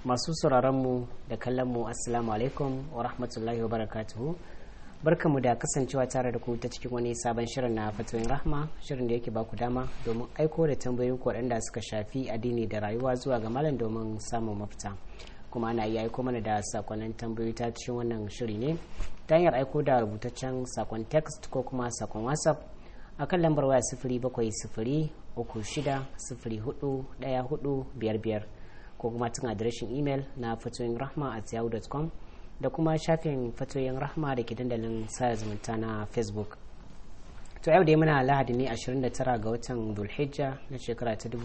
masu sauraronmu da kallonmu assalamu alaikum wa rahmatullahi wa barakatuhu barkamu da kasancewa tare da ku ta cikin wani sabon shirin na fatoyin rahma shirin da yake baku dama domin aiko da tambayoyin ku waɗanda suka shafi addini da rayuwa zuwa ga malam domin samun mafita kuma ana iya aiko mana da sakonnin tambayoyi ta cikin wannan shiri ne ta hanyar aiko da rubutaccen sakon text ko kuma sakon whatsapp a kan lambar waya sifiri bakwai sifiri uku shida sifiri hudu ɗaya hudu biyar biyar ko kuma tun adireshin imel na fatoyin rahma at yahoo.com da kuma shafin fatoyin rahma da ke dandalin sada zumunta na facebook to yau dai muna lahadi ne 29 ga watan dulhijja na shekara ta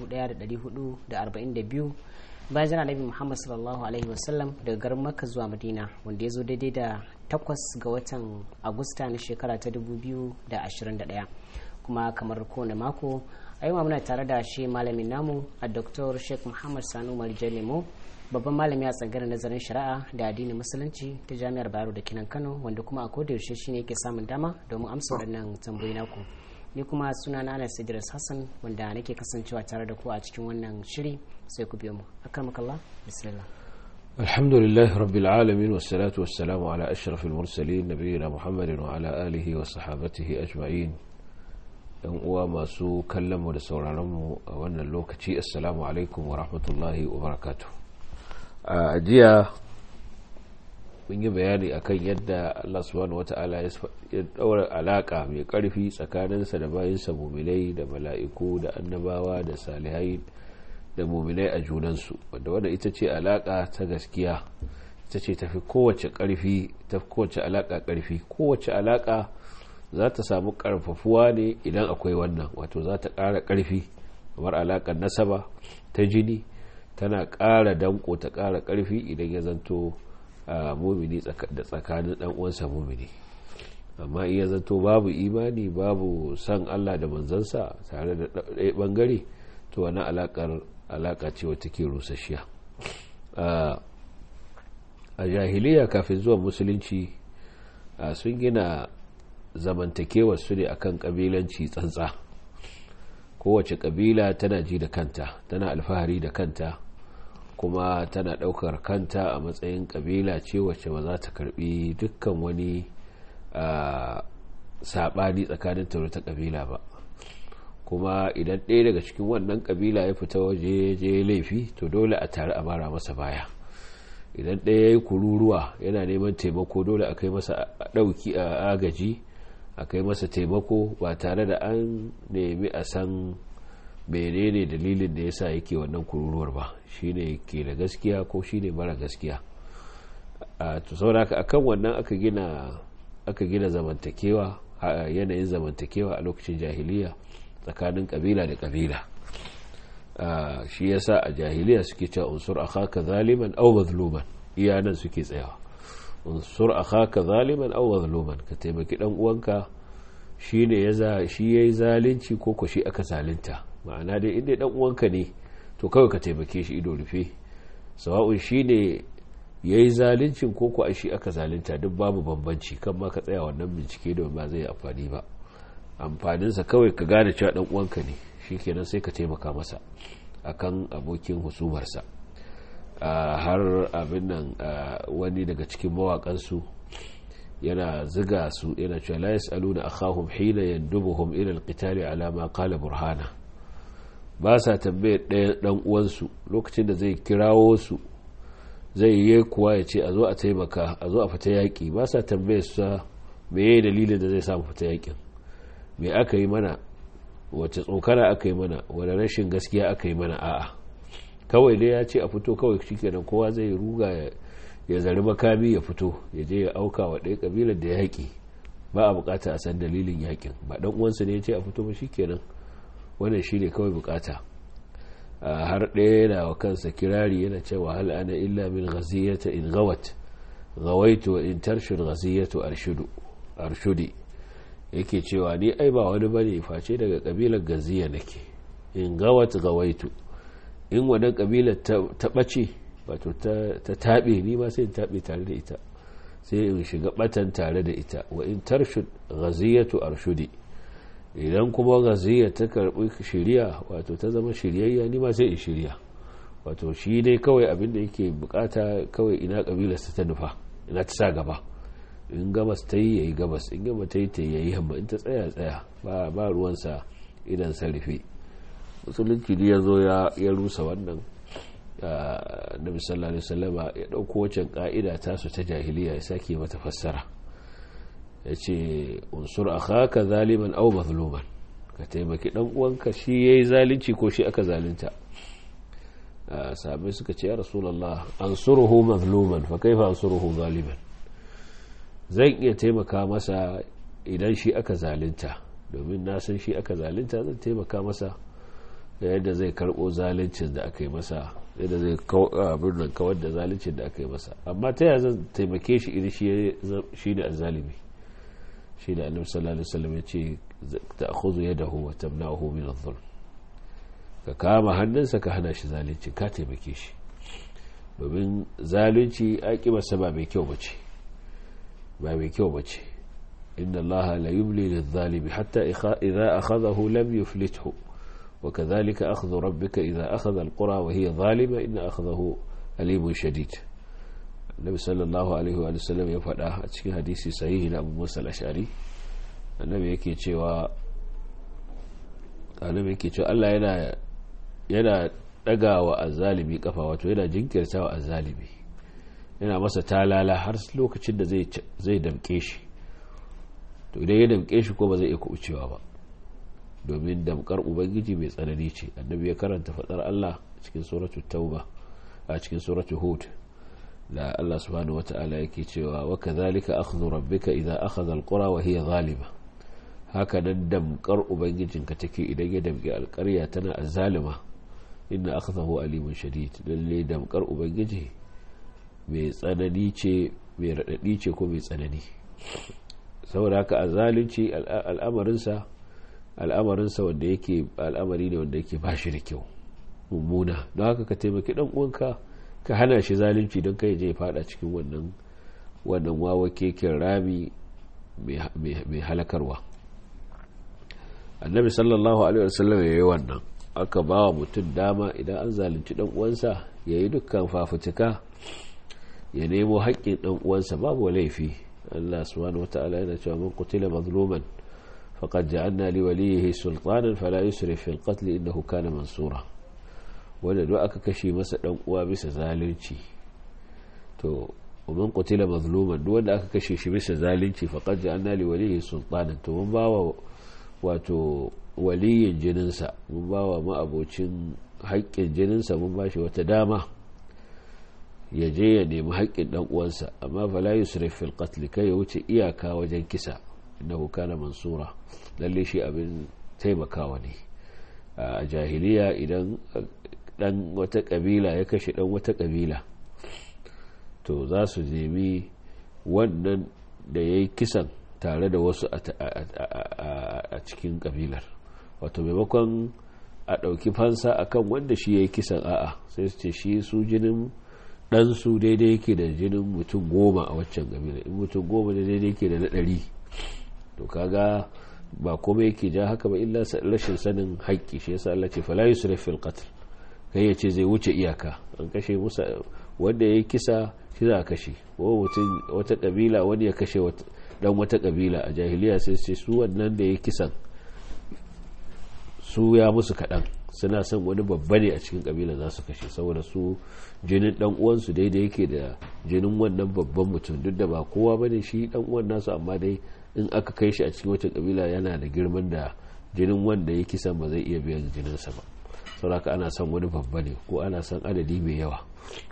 1442 bayan jana nabi muhammad sallallahu alaihi wasallam daga garin makka zuwa madina wanda ya zo daidai da 8 ga watan agusta na shekara ta 2021 kuma kamar kowane mako a yau muna tare da shi malamin namu a dr sheikh muhammad sanu marijan lemo babban malami a tsangar nazarin shari'a da addinin musulunci ta jami'ar bayero da kinan kano wanda kuma a koda yaushe shine yake samun dama domin amsa waɗannan tambayoyi naku ni kuma suna na anas idris hassan wanda nake kasancewa tare da ku a cikin wannan shiri sai ku biyo mu akramakallah bismillah الحمد لله رب العالمين والصلاة والسلام على أشرف المرسلين نبينا محمد وعلى آله وصحابته أجمعين yan uwa masu kallonmu da sauraronmu a wannan lokaci assalamu alaikum wa rahmatullahi wa barakatu a jiya mun yi bayani akan yadda Allah subhanahu wata'ala ya daura alaka mai karfi tsakaninsa da bayinsa muminai da mala'iku da annabawa da salihai da muminai a junansu wanda wanda ita ce alaka ta gaskiya ita ce tafi kowace karfi ta kowace alaka karfi kowace alaka za ta samu karfafuwa ne idan akwai wannan wato za ta ƙara ƙarfi kamar alaƙar nasaba ta jini tana ƙara danko ta ƙara ƙarfi idan ya zanto mumini da tsakanin ɗan uwansa mumini amma iya zanto babu imani babu san Allah da manzansa tare da ɗaya ɓangare to wani alaƙar alaƙa ce wata ke rusasshiya a jahiliya kafin zuwa musulunci sun gina zamantakewar su ne akan kabilanci tsantsa kowace kabila tana ji da kanta tana alfahari da kanta kuma tana daukar kanta a matsayin kabila ce wacce ba za ta karbi dukkan wani sabani tsakanin ta ta kabila ba kuma idan ɗaya daga cikin wannan kabila ya fita waje je laifi to dole a tare a mara masa baya idan ɗaya ya yi kururuwa yana neman taimako dole a kai masa ɗauki a agaji a kai masa taimako ba tare da an nemi a san menene dalilin da yasa yake wannan kururuwar ba shine ke da gaskiya ko shine mara gaskiya a to saboda akan wannan aka gina aka gina zamantakewa yanayin zamantakewa a lokacin jahiliya tsakanin kabila da kabila shi yasa a jahiliya suke cewa unsur akhaka zaliman aw mazluman iyanan suke tsayawa unsur akhaka zaliman aw mazluman ka taimaki dan uwanka shine yaza shi yayi zalunci ko ko shi aka zalunta ma'ana dai inda dan uwanka ne to kawai ka taimake shi ido rufe sawa'un shine yayi zaluncin ko ko shi aka zalunta duk babu bambanci kan ma ka tsaya wannan bincike da ba zai amfani ba amfanin sa kawai ka gane cewa dan uwanka ne shikenan sai ka taimaka masa akan abokin husumarsa har abin nan wani daga cikin mawakansu yana ziga su yana cewa la yas'aluna akhahum hina yandubuhum ila alqitali ala ma qala burhana ba sa tambaye ɗaya dan uwansu lokacin da zai kirawo su zai yi kuwa ya ce a zo a taimaka a zo a fita yaƙi ba sa tambaye su meye dalilin da zai samu fita yaƙin me aka yi mana wace tsokana aka yi mana wani rashin gaskiya aka yi mana a'a kawai dai ya ce a fito kawai shikenan kowa zai ruga ya zari makami ya fito ya je ya auka wa ɗaya kabilar da yaƙi ba a bukata a san dalilin yaƙin ba ɗan uwansa ne ya ce a fito ba shikenan wannan shi ne kawai bukata har ɗaya yana wa kansa kirari yana cewa hal ana illa min ghaziyata in gawat gawaitu wa in tarshud ghaziyatu arshudu arshudi yake cewa ni ai ba wani bane face daga kabilar gaziya nake in gawat gawaitu in wannan kabilar ta ɓace wato ta taɓe ni ma sai in taɓe tare da ita sai in shiga ɓatan tare da ita wa in tarshud ghaziyatu arshudi idan kuma gaziya ta karbi shiriya wato ta zama shiryayya ni ma sai in shirya wato shi dai kawai abin da yake bukata kawai ina kabilarsa ta nufa ina ta sa gaba in gabas ta yi ya yi gabas in gaba ta yi ta yi yamma in ta tsaya tsaya ba ruwansa idan sarrafe musulunci ne ya zo ya rusa wannan nabi sallallahu alaihi wasallama ya dauko wacan ka'ida tasu ta jahiliya ya sake mata fassara ya ce unsur akhaka zaliman aw mazluman ka taimaki dan uwanka shi yayi zalunci ko shi aka zalunta sahabbai suka ce ya rasulullah ansuruhu mazluman fa kaifa ansuruhu zaliman zan iya taimaka masa idan shi aka zalunta domin na san shi aka zalunta zan taimaka masa yadda zai karbo zaluncin da aka yi masa yadda zai birnin kawar da zaluncin da aka yi masa amma ta yaya zan taimake shi idan shi ne azalimi shi da annabi sallallahu alaihi wasallam ya ce ta'khudhu yadahu wa tamna'uhu min adh-dhulm ka kama hannunsa ka hana shi zalunci ka taimake shi domin zalunci aƙibarsa ba mai kyau bace ba mai kyau bace inna allaha la yumli lidh-dhalimi hatta idha akhadhahu lam yuflithu وكذلك أخذ ربك إذا أخذ القرى وهي ظالمة إن أخذه أليم شديد النبي صلى الله عليه وآله وسلم يفعل أتشكي حديثي صحيح أبو موسى الأشعري النبي يكي تشوى النبي يكي تشوى الله ينا ينا daga wa azzalimi kafa wato yana jinkirta wa azzalimi yana masa talala har lokacin da zai damke shi to idan ya damke shi ko ba zai iya kubucewa ba domin damkar ubangiji mai tsanani ce annabi ya karanta fadar Allah cikin suratul tauba a cikin suratul hud da Allah subhanahu wata'ala yake cewa wa kadhalika akhdhu rabbika idza akhadha alqura wa hiya zalima haka nan damkar ubangijinka take idan ya damki alƙarya tana azzalima inna akhdahu alimun shadid lalle damkar ubangiji mai tsanani ce mai radadi ce ko mai tsanani saboda haka azzalunci al'amarinsa al'amarinsa wanda yake al'amari ne wanda yake ba shi da kyau mummuna don haka ka taimaki dan uwanka ka hana shi zalunci don kai je fada cikin wannan wannan wawa keken rami mai halakarwa annabi sallallahu alaihi wasallam yayi wannan aka ba wa mutum dama idan an zalunci dan uwansa yayi dukkan fafutuka ya nemo haƙƙin dan uwansa babu laifi Allah subhanahu wataala yana cewa man qutila mazluman فقد جعلنا لوليه سلطانا فلا يسرف في القتل إنه كان منصورا wanda duk aka kashe masa dan uwa bisa zalunci to man qutila mazluman duk wanda aka kashe shi bisa zalunci faqad ja'alna li walihi sultanan to mun bawa wato waliyin jininsa mun bawa ma'abocin haƙƙin jininsa mun bashi wata dama ya je ya nemi haƙƙin dan uwansa amma fala yusrif fil qatl kai ya wuce iyaka wajen kisa innahu kana mansura lalle shi abin taimakawa ne a jahiliya idan dan wata kabila ya kashe dan wata kabila to za su nemi wannan da ya yi kisan tare da wasu a cikin kabilar wato maimakon a ɗauki fansa akan wanda shi ya yi kisan a'a sai su ce shi su jinin ɗansu daidai yake da jinin mutum goma a waccan kabila in mutum goma da daidai yake da na ɗari to kaga ba komai yake ja haka ba illa rashin sanin haƙƙi shi yasa Allah ce fala yusrif fil qatl kai yace zai wuce iyaka an kashe musa wanda yayi kisa shi za a kashe ko mutum wata kabila wani ya kashe dan wata kabila a jahiliya sai ce su wannan da yayi kisan su ya musu kaɗan suna son wani babba ne a cikin kabila za su kashe saboda su jinin dan uwansu daidai yake da jinin wannan babban mutum duk da ba kowa bane shi dan uwan nasu amma dai in aka kai shi a cikin wata kabila yana da girman da jinin wanda ya kisan ba zai iya biyan jininsa ba sauraka ana son wani babba ne ko ana son adadi mai yawa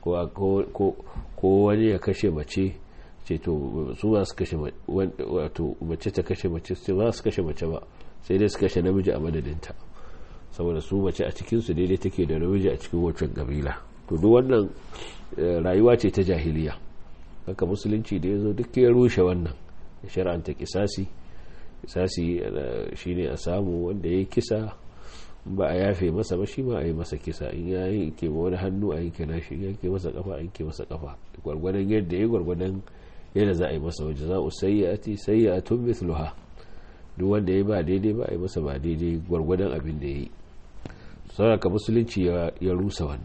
ko wani ya kashe mace ce to su ba su kashe wato mace ta kashe mace su ba su kashe mace ba sai dai su kashe namiji a madadinta saboda su mace a cikinsu daidai take da namiji a cikin wancan kabila to duk wannan rayuwa ce ta jahiliya haka musulunci da ya zo duk ya rushe wannan ya shara'anta kisasi kisasi shine a samu wanda ya kisa ba a yafe masa ba shi ma a yi masa kisa in ya yi ke wani hannu a yanke nashi in yanke masa kafa a yanke masa kafa gwargwadon yadda ya gwargwadon yadda za a yi masa waje za a sayyati sayyatun mithluha duk wanda ya ba daidai ba a yi masa ba daidai gwargwadon abin da ya yi sauraka musulunci ya rusa wannan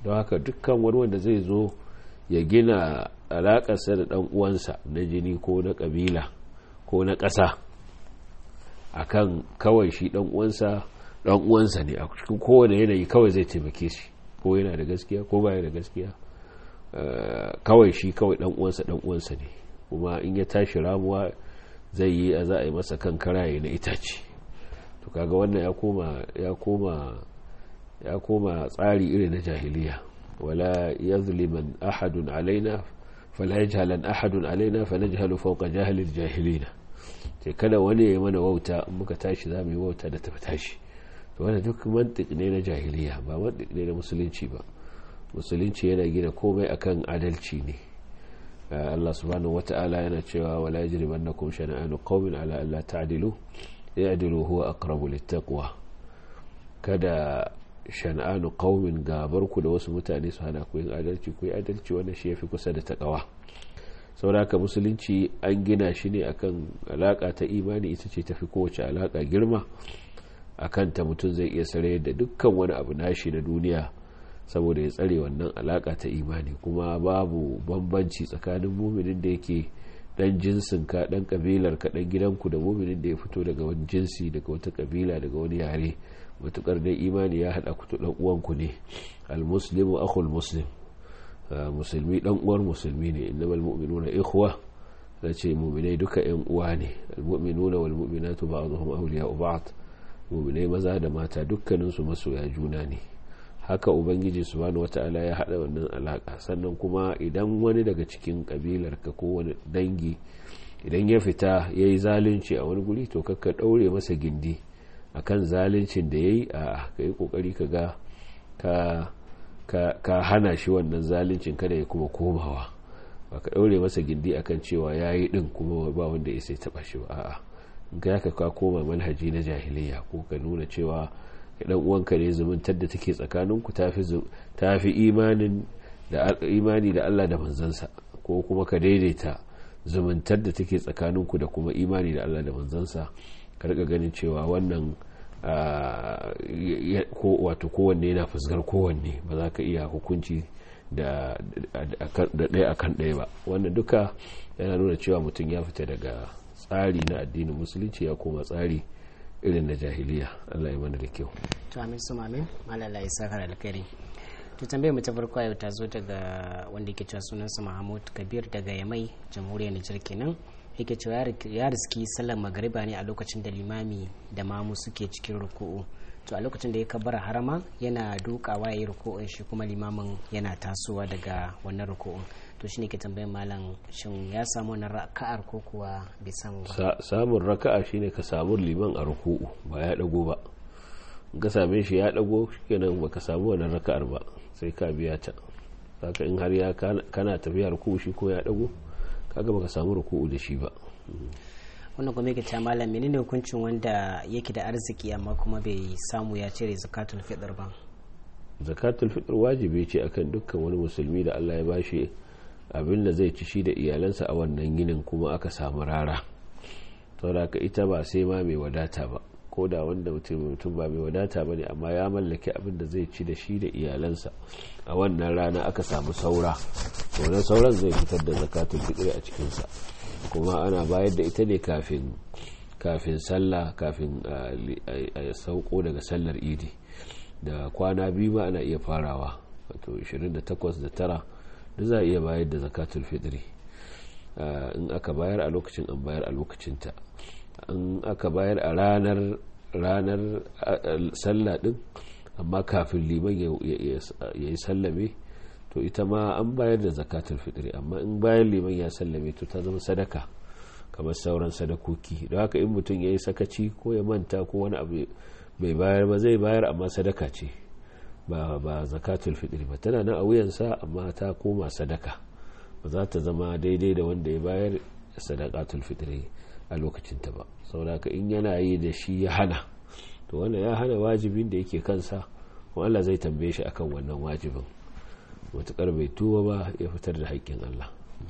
don haka dukkan wani wanda zai zo ya gina alakarsa da dan uwansa na jini ko na kabila ko na ƙasa akan kawai shi dan uwansa dan uwansa ne a cikin kowane yanayi kawai zai taimake shi ko yana da gaskiya ko baya da gaskiya kawai shi kawai dan uwansa dan uwansa ne kuma in ya tashi ramuwa zai yi a za a yi masa kan karaye na itace to kaga wannan ya koma ya koma ya koma tsari irin na jahiliya wala yazliman ahadun alaina fala yajhalan ahadun alaina fanajhalu fawqa jahilil jahilina sai kada wani ya mana wauta in muka tashi za mu yi wauta da tafi tashi to wannan duk mantik ne na jahiliya ba mantik ne na musulunci ba musulunci yana gina komai akan adalci ne Allah subhanahu wata'ala yana cewa wala yajrimannakum shana'anu qaumin ala alla ta'dilu ya'dilu huwa aqrabu littaqwa kada shana'anu qaumin gabar ku da wasu mutane su hana ku yin adalci ku yi adalci wannan shi yafi kusa da takawa sauraka musulunci an gina shi ne akan alaka ta imani ita ce tafi kowace alaka girma akan ta mutum zai iya sare da dukkan wani abu nashi na duniya saboda ya tsare wannan alaka ta imani kuma babu bambanci tsakanin muminin da yake dan jinsin ka dan kabilar ka dan gidanku da muminin da ya fito daga wani jinsi daga wata kabila daga wani yare matukar dai imani ya hada ku to dan uwanku ne almuslimu akhul muslim musulmi dan uwar musulmi ne innamal mu'minuna ikhwa zace mu'minai duka yan uwa ne almu'minuna wal mu'minatu ba'dhum awliya'u ba'd mu'minai maza da mata dukkanin su masoya juna ne haka ubangiji subhanahu wata'ala ya hada wannan alaka sannan kuma idan wani daga cikin kabilar ka ko wani dangi idan ya fita yayi zalunci a wani guri to kakka daure masa gindi akan zaluncin da yayi a kai kokari ka ga ka ka hana shi wannan zaluncin kada ya kuma komawa ba ka daure masa gindi akan cewa yayi din kuma ba wanda ya sai taba shi ba a'a ga ka ka koma manhaji na jahiliya ko ka nuna cewa dan uwanka ne zumuntar da take tsakaninku ta fi imanin da imani da Allah da manzansa ko kuma ka daidaita zumuntar da take tsakaninku da kuma imani da Allah da manzansa ka rika ganin cewa wannan ko wato kowanne yana fuskar kowanne ba za ka iya hukunci da ɗaya akan ɗaya ba wannan duka yana nuna cewa mutum ya fita daga tsari na addinin musulunci ya koma tsari irin na jahiliya Allah ya mana da kyau to amin su amin malala ya saka alkhairi to tambayar mu ta farko yau ta zo daga wanda ke cewa sunansa Mahmud Kabir daga Yamai jamhuriyar Nijar kenan yake cewa ya riski sallar magariba ne a lokacin da limami da mamu suke cikin ruku'u to a lokacin da ya kabbara harama yana dukawa ya yi ruku'un shi kuma limamin yana tasowa daga wannan ruku'un to shine ke tambayin malam shin ya samu wannan raka'ar ko kuwa bai samu ba samun raka'a shine ka samu liman a ruku'u ba ya dago ba ka same shi ya dago kenan baka samu wannan raka'ar ba sai ka biya ta saka in har ya kana tafiya ruku'u shi ko ya dago kaga baka samu ruku'u da shi ba wannan kuma yake cewa malam menene hukuncin wanda yake da arziki amma kuma bai samu ya cire zakatul fitr ba zakatul fitr wajibi ce akan dukkan wani musulmi da Allah ya bashi abin da zai ci shi da iyalansa a wannan ginin kuma aka samu rara saboda ita ba sai ma mai wadata ba ko da wanda mutum mutum ba mai wadata ba ne amma ya mallaki abin da zai ci da shi da iyalansa a wannan rana aka samu saura wannan sauran zai fitar da zakatul fitr a cikinsa kuma ana bayar da ita ne kafin kafin sallah kafin a sauko daga sallar idi da kwana biyu ma ana iya farawa wato 28 da tara da za a iya bayar da zakatul fitri in aka bayar a lokacin an bayar a lokacinta in aka bayar a ranar ranar sallah din amma kafin liman ya yi sallame to ita ma an bayar da zakatul fitri amma in bayan liman ya sallame to ta zama sadaka kamar sauran sadakoki don haka in mutum ya yi sakaci ko ya manta ko wani abu bai bayar ba zai bayar amma sadaka ce ba ba zakatul fitri ba tana nan a wuyansa amma ta koma sadaka ba za ta zama daidai da wanda ya bayar sadakatul fitri a lokacinta ba saboda in yana yi da shi ya hana to wannan ya hana wajibin da yake kansa kuma Allah zai tambaye shi akan wannan wajibin matukar bai tuba ba ya fitar da haƙƙin Allah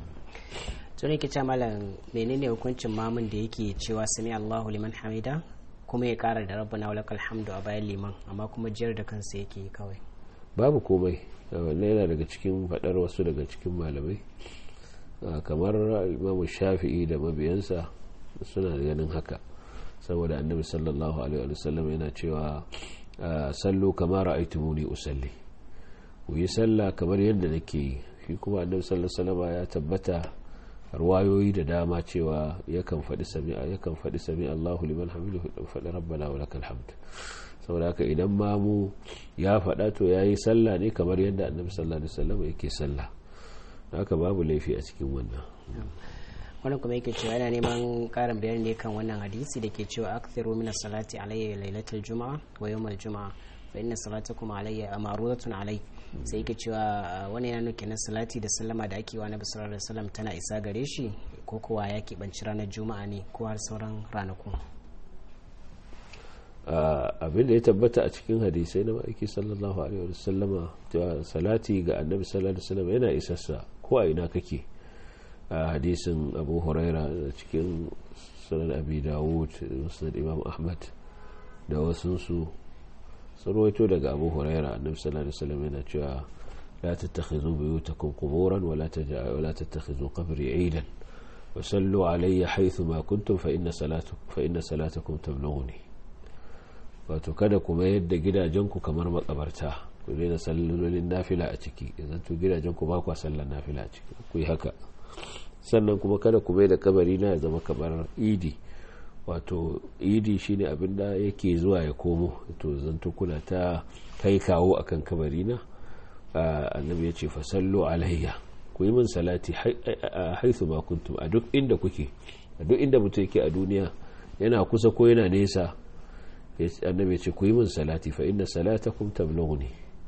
to ne kice malam menene hukuncin mamun da yake cewa sami Allahu liman hamida kuma ya kara da rabbana walakal hamdu a bayan liman amma kuma jiyar da kansa yake kawai babu komai wannan yana daga cikin faɗar wasu daga cikin malamai kamar imamu shafi'i da mabiyansa suna ganin haka saboda annabi sallallahu alaihi wasallam yana cewa sallu kamar ra'aytumuni usalli ku yi sallah kamar yadda nake yi shi kuma annabi sallallahu alaihi wasallam ya tabbata ruwayoyi da dama cewa yakan faɗi sami'a yakan faɗi sami Allahu liman hamidu faɗi rabbana wa lakal hamd saboda haka idan mamu ya faɗa to yayi sallah ne kamar yadda annabi sallallahu alaihi wasallam yake sallah haka babu laifi a cikin wannan wannan kuma yake cewa yana neman karin bayani ne kan wannan hadisi da ke cewa akthiru min salati alayya lailatul juma'a wa yawmal juma'a fa inna salatakum alayya amarudatun alay sai yake cewa wani yana nuke na salati da sallama da ake wa nabi sallallahu alaihi wasallam tana isa gare shi ko kuwa ya keɓanci ranar juma'a ne ko har sauran ranaku abin da ya tabbata a cikin hadisai na ma'aiki sallallahu alaihi wasallama cewa salati ga annabi sallallahu alaihi wasallam yana isassa ko a ina kake a hadisin abu huraira da cikin sunan abi dawud musnad imam ahmad da wasunsu sun rawaito daga abu huraira annabi sallallahu alaihi wasallam yana cewa la tattakhidhu buyutakum quburan wa la taj'alu la tattakhidhu qabri 'idan wa sallu alayya haythu ma kuntum fa inna salatukum fa inna salatakum tablughuni wato kada ku mayar da gidajenku kamar makabarta ku daina sallolin nafila a ciki idan to gidajenku ba ku sallar nafila a ciki ku yi haka sannan kuma kada ku mai da kabari na ya zama kamar idi wato idi shine abin da yake zuwa ya komo to zanto kuna ta kai kawo akan kabari na annabi ya ce fasallu alayya ku yi min salati haithu ma kuntum a duk inda kuke a duk inda mutum yake a duniya yana kusa ko yana nesa annabi ya ce ku yi min salati fa inna salatakum tablughuni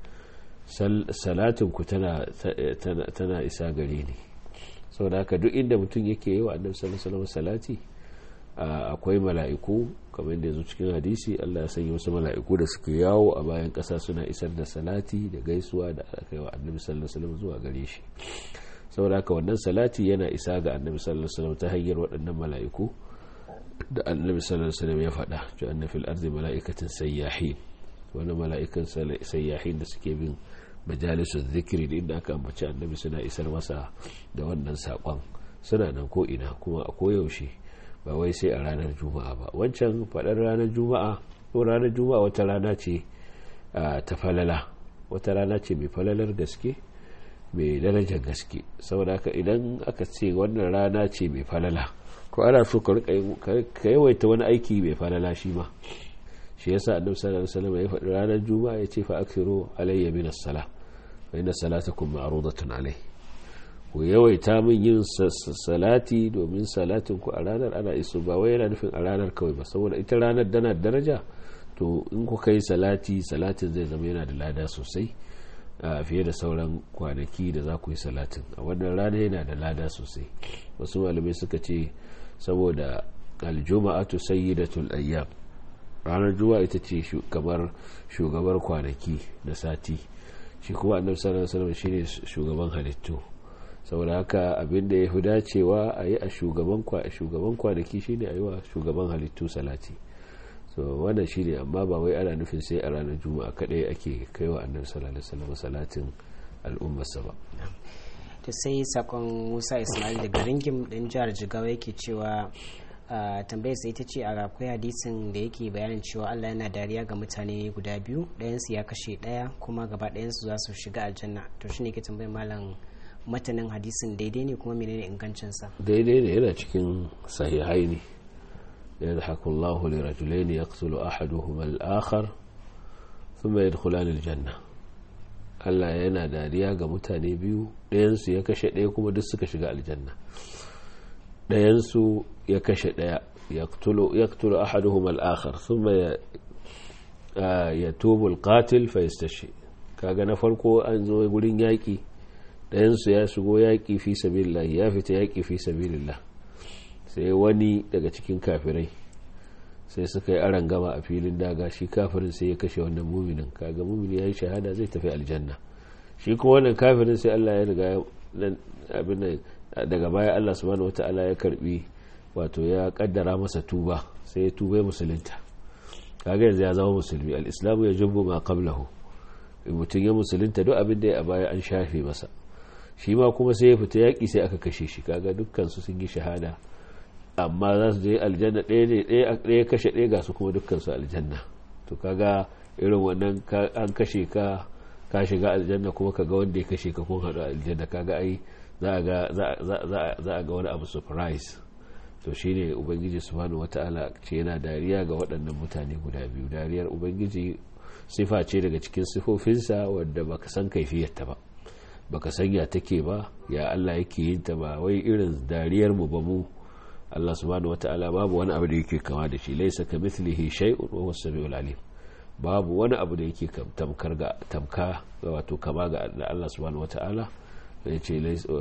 salatin ku tana tana isa gare ni saboda haka duk inda mutum yake yi wa annabi sallallahu alaihi salati akwai mala'iku kamar yadda yazo cikin hadisi Allah ya sanya wasu mala'iku da suke yawo a bayan ƙasa suna isar da salati da gaisuwa da aka yi wa annabi sallallahu alaihi zuwa gare shi saboda haka wannan salati yana isa ga annabi sallallahu alaihi ta hanyar waɗannan mala'iku da annabi sallallahu alaihi ya faɗa cewa anna fil ardi mala'ikatin sayyahin wani mala'ikan sayyahin da suke bin majalisun zikiri da inda aka ambaci annabi suna isar masa da wannan saƙon suna nan ko ina kuma a koyaushe ba wai sai a ranar juma'a ba wancan faɗar ranar juma'a ko ranar juma'a wata rana ce ta falala wata rana ce mai falalar gaske mai darajar gaske saboda haka idan aka ce wannan rana ce mai falala ko ana so ka yawaita wani aiki mai falala shi ma shi yasa annabi sallallahu alaihi wasallam ya faɗi ranar juma'a ya ce fa aksiru alayya min as-sala fa inna salatakum ma'rudatun alayhi ku yawaita min yin salati domin salatin ku a ranar ana iso ba wai yana nufin a ranar kawai ba saboda ita ranar dana daraja to in ku kai salati salatin zai zama yana da lada sosai fiye da sauran kwanaki da za ku yi salatin a wannan rana yana da lada sosai wasu malamai suka ce saboda aljuma'atu sayyidatul ayyam ranar juma'a ita ce kamar shugabar kwanaki na sati shi kuma annabi sallallahu alaihi wasallam shine shugaban halittu saboda haka abin da ya fi dacewa a yi a shugaban kwanaki shine a yi wa shugaban halittu salati so wannan shine amma ba wai ana nufin sai a ranar juma'a kadai ake kai wa annabi sallallahu alaihi wasallam salatin al'ummarsa ba to sai sakon Musa Ismail daga ringim din jihar Jigawa yake cewa tambayar sai ita ce a akwai hadisin da yake bayanin cewa Allah yana dariya ga mutane guda biyu ɗayansu ya kashe ɗaya kuma gaba ɗayansu za su shiga aljanna to shine ke tambayar malam matanin hadisin daidai ne kuma menene ingancinsa daidai ne yana cikin sahihai ne yadhaku Allah li rajulayn yaqtulu ahaduhuma al-akhar thumma yadkhulani al-janna Allah yana dariya ga mutane biyu ɗayansu ya kashe ɗaya kuma duk suka shiga aljanna ɗayansu ya kashe ɗaya yaqtulu ahaduhuma al-akhar thumma yatubu al-qatil fa yastashi kaga na farko an zo gurin yaki ɗayansu ya shigo yaƙi fi sabilillah ya fita yaƙi fi sabilillah sai wani daga cikin kafirai sai suka yi aran gama a filin daga shi kafirin sai ya kashe wannan muminin kaga mumini ya yi shahada zai tafi aljanna shi kuma wannan kafirin sai Allah ya riga abin daga baya Allah subhanahu wataala ya karbi wato ya kaddara masa tuba sai ya tuba musulunta kaga yanzu ya zama musulmi al-islamu ya jubbu ma qablahu mutum ya musulunta duk abin da ya a baya an shafe masa shi ma kuma sai ya fita yaƙi sai aka kashe shi kaga dukkan su sun yi shahada amma za su je aljanna ɗaya ne ɗaya kashe ɗaya ga su kuma dukkan su aljanna to kaga irin wannan an kashe ka ka shiga aljanna kuma ka ga wanda ya kashe ka kun haɗu aljanna kaga ai za a ga wani abu surprise to shine ubangiji subhanahu wata'ala ce yana dariya ga waɗannan mutane guda biyu dariyar ubangiji sifa ce daga cikin sifofinsa wadda baka san kaifiyarta ba baka san ya take ba ya Allah yake yin ta ba wai irin dariyar mu ba mu Allah subhanahu wata'ala babu wani abu da yake kama da shi laysa kamithlihi shay'un wa huwa as-sami'ul alim babu wani abu da yake tamkar ga tamka wato kama ga Allah subhanahu wata'ala ya ce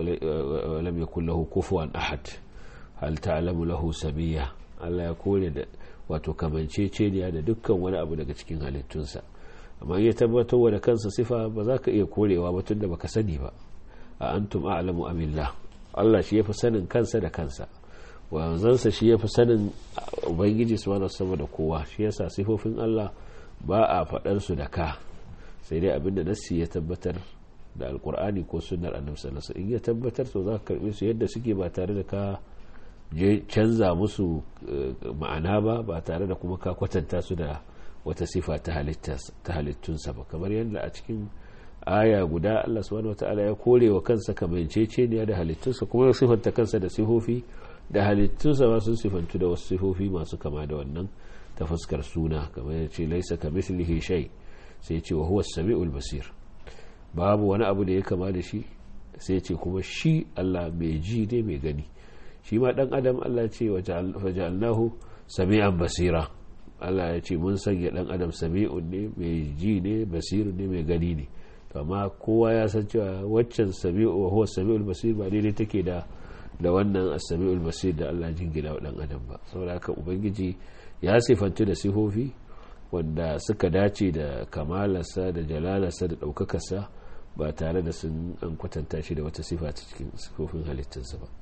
lam yakul lahu kufuwan ahad hal ta'lamu lahu sabiya Allah ya kore da wato kamanceceniya da dukkan wani abu daga cikin halittunsa amma ya tabbatar wa da kansa sifa ba za ka iya korewa ba tunda baka sani ba a antum a'lamu amillah Allah shi yafi sanin kansa da kansa wanzansa shi yafi sanin ubangiji subhanahu sama da kowa shi yasa sifofin Allah ba a faɗar su da ka sai dai abinda nassi ya tabbatar da alkur'ani ko sunnar annabi sallallahu alaihi in ya tabbatar to za ka karbe su yadda suke ba tare da ka je canza musu ma'ana ba ba tare da kuma ka kwatanta su da wata sifa ta halittunsa ba kamar yadda a cikin aya guda Allah subhanahu wataala ya kore wa kansa kamanceceniya da halittunsa kuma ya sifanta kansa da sifofi da halittunsa ma sun sifantu da wasu sifofi masu kama da wannan ta fuskar suna kamar ya ce laisa ka mislihi shay sai ce wa huwa samiul basir babu wani abu da ya kama da shi sai ce kuma shi Allah mai ji ne mai gani shi ma dan adam Allah ce wa ja'alnahu sami'an basira Allah ya ce mun sanya dan adam sami'un ne mai ji ne basirun ne mai gani ne amma kowa ya san cewa waccan sami'u wa huwa sami'ul basir ba daidai take da da wannan as-sami'ul basir da Allah jingina wa dan adam ba saboda haka ubangiji ya sifantu da sifofi wanda suka dace da kamalarsa da jalalarsa da ɗaukakarsa ba tare da sun an kwatanta shi da wata sifa ta cikin sifofin halittarsa ba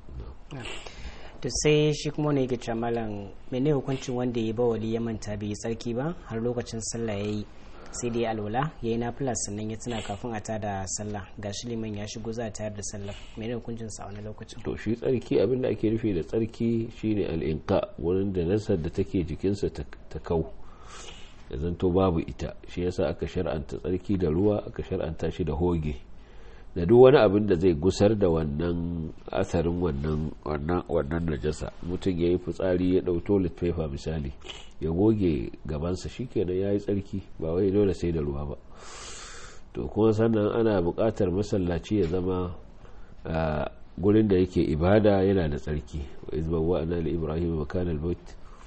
to sai shi kuma ne yake cewa malam mene hukuncin wanda ya ba wali ya manta bai yi tsarki ba har lokacin sallah ya yi sai dai alwala ya yi nafila sannan ya tuna kafin a tada sallah ga shi liman ya shigo za a tayar da sallah mene hukuncin sa wani lokacin to shi tsarki abin da ake nufi da tsarki shine al'inka wurin da nasar da take jikinsa ta kau ya zanto babu ita shi yasa aka shar'anta tsarki da ruwa aka shar'anta shi da hoge da duk wani abin da zai gusar da wannan asarin wannan wannan wannan najasa mutum ya yi fitsari ya ɗau toilet paper misali ya goge gabansa shikenan ya yi tsarki ba wai dole sai da ruwa ba to kuma sannan ana buƙatar masallaci ya zama gurin da yake ibada yana da tsarki wa izbawa ana li ibrahim makan albayt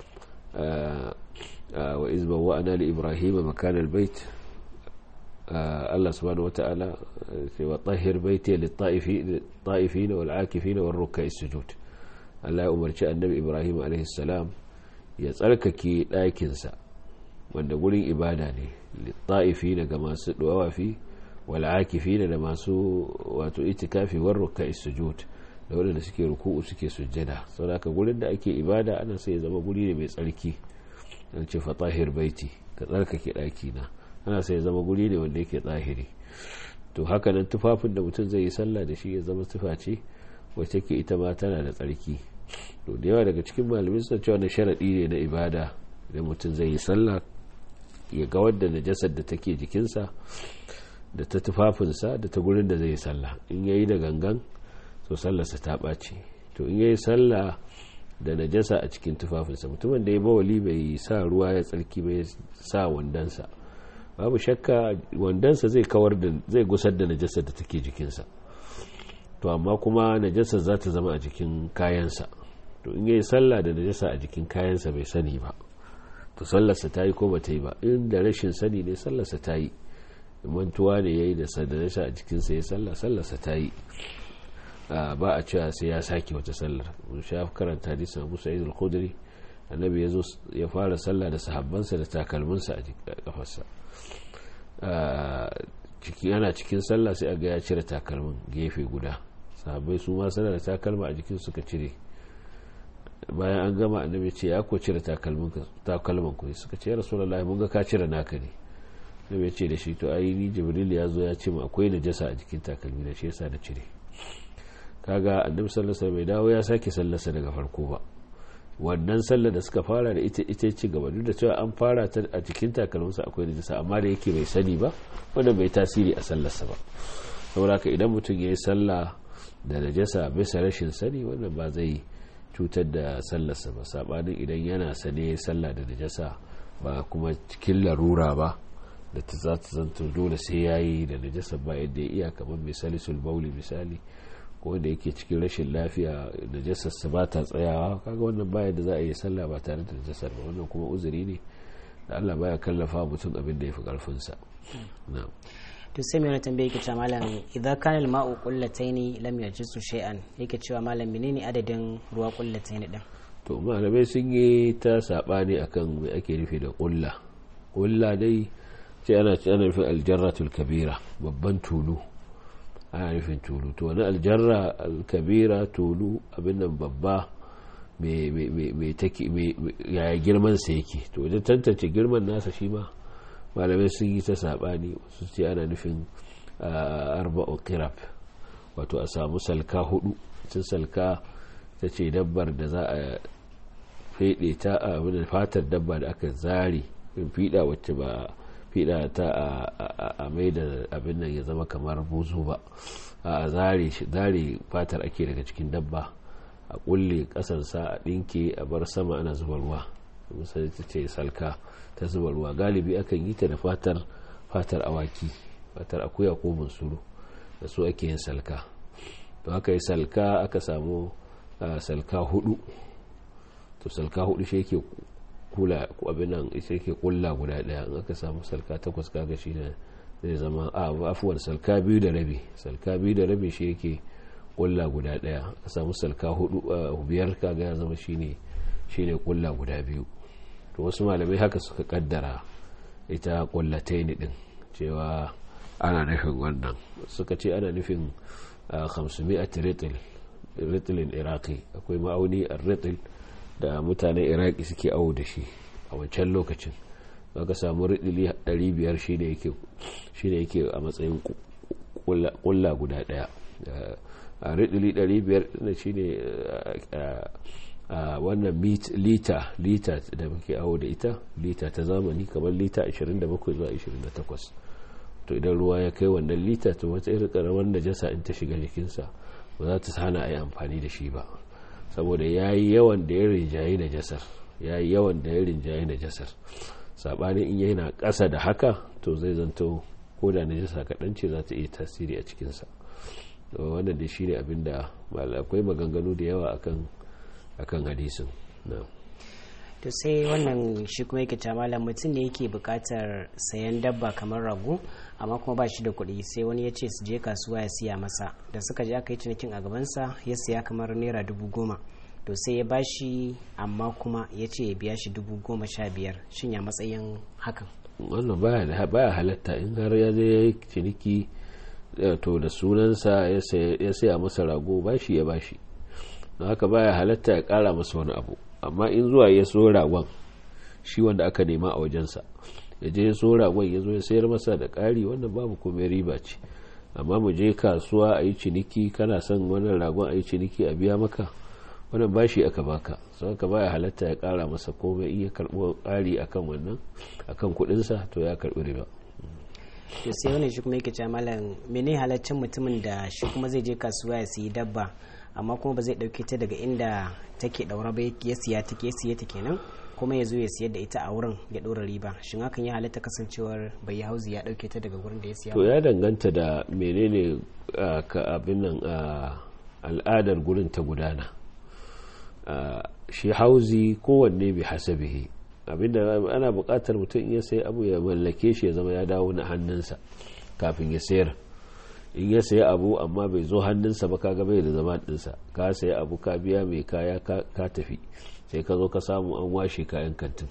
wa izbawa ana li ibrahim makan albayt Allah subhanahu wata'ala wa tahir baiti lit-ta'ifin wal-akifin war-ruk'i sujud Allah ya umarci annabi Ibrahim alaihi salam ya tsarkake ɗakinsa wanda gurin ibada ne lit-ta'ifin ga masu dawafi wal-akifin da masu wato itikafi war-ruk'i sujud da wanda suke ruku'u suke sujjada saboda gurin da ake ibada ana sai ya zama guri ne mai tsarki dan ce fa tahir baiti ka tsarkake ɗakina ana sai ya zama guri ne wanda yake tsahiri to haka nan tufafin da mutum zai yi sallah da shi ya zama tufa ce wacce ke ita ma tana da tsarki to da yawa daga cikin malamin suna cewa na sharaɗi ne na ibada da mutum zai yi sallah ya ga wadda najasar da take jikinsa da ta tufafinsa da ta gurin da zai yi sallah in yayi da gangan to sallarsa ta ɓaci to in yayi sallah da najasa a cikin tufafinsa mutumin da ya bawali bai sa ruwa ya tsarki bai sa wandansa babu shakka wandansa zai kawar da zai gusar da najasar da take jikinsa to amma kuma najasar za ta zama a jikin kayansa to in yayi sallah da najasa a jikin kayansa bai sani ba to sallarsa ta yi ko ba ta yi ba in da rashin sani ne sallarsa ta yi mantuwa ne ya yi da najasa a jikinsa ya sallah sallarsa ta yi ba a cewa sai ya sake wata sallar mun sha karanta hadisin Abu Sa'id al-Khudri annabi ya zo ya fara sallah da sahabbansa da takalminsa a kafarsa ciki yana cikin sallah sai aga ya cire takalmin gefe guda sahabbai su ma suna da takalma a jikin suka cire bayan an gama annabi ce ya ko cire takalmin ku suka ce ya rasulullahi mun ga ka cire naka ne da ya ce da shi to ai ni jibril ya zo ya ce mu akwai najasa a jikin takalmi da shi yasa da cire kaga annabi sallallahu alaihi wasallam dawo ya sake sallarsa daga farko ba wannan sallar da suka fara da ita ita ci gaba duk da cewa an fara ta a cikin takalminsa akwai najasa amma da yake bai sani ba wanda bai tasiri a sallarsa ba saboda idan mutum ya yi sallah da najasa bisa rashin sani wannan ba zai cutar da sallarsa ba sabanin idan yana sane sallah da najasa ba kuma cikin larura ba da ta za ta zanto dole sai ya yi da najasa ba yadda ya iya kamar misali sulbauli misali ko wanda yake cikin rashin lafiya najasarsa ba ta tsayawa kaga wannan baya da za a yi sallah ba tare da najasar ba wannan kuma uzuri ne da Allah baya kallafa mutum abin da ya fi karfinsa na'am to sai mai tambaye yake cewa malam idan kana al-ma'u qullataini lam yajisu shay'an yake cewa malam menene adadin ruwa qullataini din to malamai sun yi ta sabani akan me ake nufi da qulla qulla dai ce ana ce ana nufin aljarratul kabira babban tulu ana nufin tulu to wani aljarra alkabira tulu abin nan babba mai take yaya girman sa yake to wajen tantance girman nasa shi ma malamai sun yi ta sabani su ce ana nufin arba'u qirab wato a samu salka hudu cin salka ta ce dabbar da za a fede ta a fatar dabba da aka zari in fiɗa wacce ba fiɗa ta a mai da abin nan ya zama kamar buzu ba a zare fatar ake daga cikin dabba a kulle ƙasarsa a ɗinke a bar sama ana zuba ruwa misali ta ce salka ta zuba ruwa galibi akan yi ta da fatar fatar awaki fatar akuya ko bunsuru da su ake yin salka to aka yi salka aka samu salka hudu to salka hudu shi yake kula abin nan ita yake kulla guda daya in aka samu salka takwas kaga shi ne zai zama a afuwar salka biyu da rabi salka biyu da rabi shi yake kulla guda daya aka samu salka hudu biyar kaga ya zama shine shine kulla guda biyu to wasu malamai haka suka kaddara ita kullataini din cewa ana nufin wannan suka ce ana nufin 500 ritil ritilin iraki akwai ma'auni a ritil da mutanen iraki suke awo da shi a wancan lokacin aka samu ridili 500 shi ne yake a matsayin kulla guda daya a ridili 500 na shi ne a wannan lita lita da muke awo da ita lita ta zamani kamar lita 27 zuwa 28 to idan ruwa ya kai wannan lita to wata irin karamar najasa in ta shiga jikinsa ba za ta hana a yi amfani da shi ba saboda ya yi yawan da ya rinjaye najasar ya yi yawan da ya rinjaye najasar saɓanin in yana ƙasa da haka to zai zanto ko da najasa kaɗan ce za ta iya tasiri a cikinsa wannan da shi ne abin da akwai maganganu da yawa akan akan hadisin to sai wannan shi kuma yake malam mutum ne yake bukatar sayan dabba kamar rago amma kuma ba shi da kuɗi sai wani ya ce su je kasuwa ya siya masa da suka je aka yi cinikin a gabansa ya siya kamar naira dubu goma to sai ya ba shi amma kuma ya ce ya biya shi dubu goma sha biyar shin ya matsayin hakan wannan baya halatta in har ya je ya yi ciniki to da sunansa ya saya masa rago ba shi ya ba shi don haka baya halatta ya kara masa wani abu amma in zuwa ya so ragon shi wanda aka nema a wajensa ya je ya so ragon ya zo ya sayar masa da ƙari wannan babu komai riba ce amma mu je kasuwa a yi ciniki kana son wannan ragon a yi ciniki a biya maka wannan bashi aka baka sau ka baya halatta ya ƙara masa komai iya karɓo ƙari akan wannan akan kuɗinsa to ya karɓi riba to sai wani shi kuma yake cewa malam mene halaccin mutumin da shi kuma zai je kasuwa ya siyi dabba amma kuma ba zai dauke ta daga inda take daura ba ya siya ta ke siya ta kenan kuma ya zo ya siyar da ita a wurin ya dora riba shin hakan ya halatta kasancewar bai hauzi ya dauke ta daga wurin da ya siya to ya danganta da menene ka abin nan al'adar gurin ta gudana shi hauzi kowanne bi hasabihi abinda ana buƙatar mutum ya sai abu ya mallake shi ya zama ya dawo na hannunsa kafin ya sayar in ya sayi abu amma bai zo hannunsa ba kaga bai da zama dinsa ka sayi abu ka biya mai kaya ka tafi sai ka zo ka samu an washe kayan kantin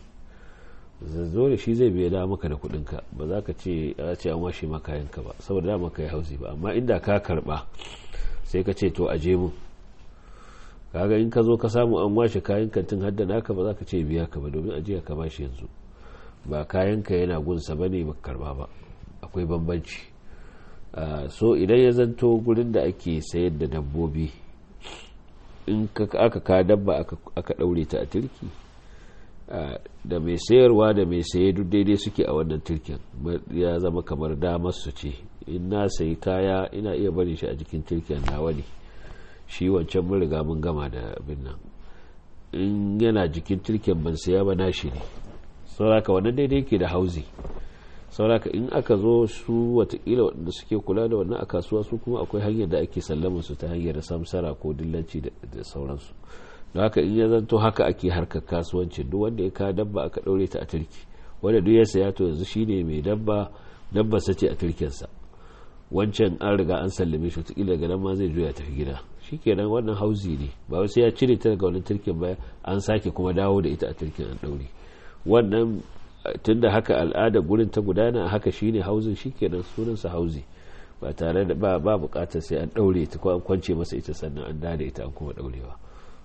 zo da shi zai biya da maka da kudinka ba za ka ce a ce an washe maka kayanka ba saboda da maka yi hausi ba amma inda ka karba sai ka ce to aje mun kaga in ka zo ka samu an washe kayan kantin hadda naka ba za ka ce biya ka ba domin ajiya ka bashi yanzu ba kayanka yana gunsa ba ne ba karba ba akwai bambanci so idan ya zanto gurin da ake sayar da dabbobi in aka ka dabba aka ɗaure ta a turki da mai sayarwa da mai saye duk daidai suke a wannan turkin ya zama kamar damar su ce in na sayi kaya ina iya bari shi a jikin turkin nawa ne shi wancan mun riga mun gama da abin nan in yana jikin turken ban saya ba na shi ne sauraka wannan daidai ke da hauzi sauraka in aka zo su watakila waɗanda suke kula da wannan a kasuwa su kuma akwai hanyar da ake sallama su ta hanyar samsara ko dillanci da sauransu da haka in ya zanto haka ake harkar kasuwanci duk wanda ya ka dabba aka ɗaure ta a turki wanda duk ya saya to yanzu shine mai dabba dabba sace a turkensa wancan an riga an sallame shi wataƙila daga nan ma zai juya tafi gida shikenan wannan hauzi ne ba sai ya cire ta daga wannan turken ba an sake kuma dawo da ita a turken an ɗaure wannan tunda haka al'ada gurin ta gudana haka shine hauzin shikenan sunansa hauzi ba tare da ba ba bukatar sai an ɗaure ta ko an kwance masa ita sannan an dada ita an kuma ɗaurewa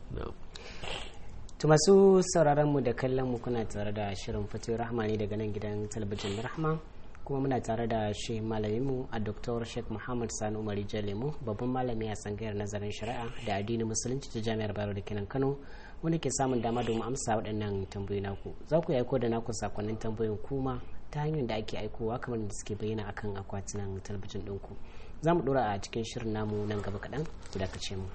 to masu sauraron mu da kallon mu kuna tare da shirin fatu rahma ne daga nan gidan talabijin rahma kuma muna tare da shi malaminmu a dr sheikh muhammad sani umari jalemu babban malami a tsangayar nazarin shari'a da addinin musulunci ta jami'ar bayero da kenan kano wanda ke samun dama domin amsa waɗannan tambayoyi naku za ku aiko da naku sakonnin tambayoyin kuma ta hanyar da ake aikowa kamar da suke bayyana akan akwatunan talabijin ɗinku za mu ɗora a cikin shirin namu nan gaba kaɗan ku dakace mu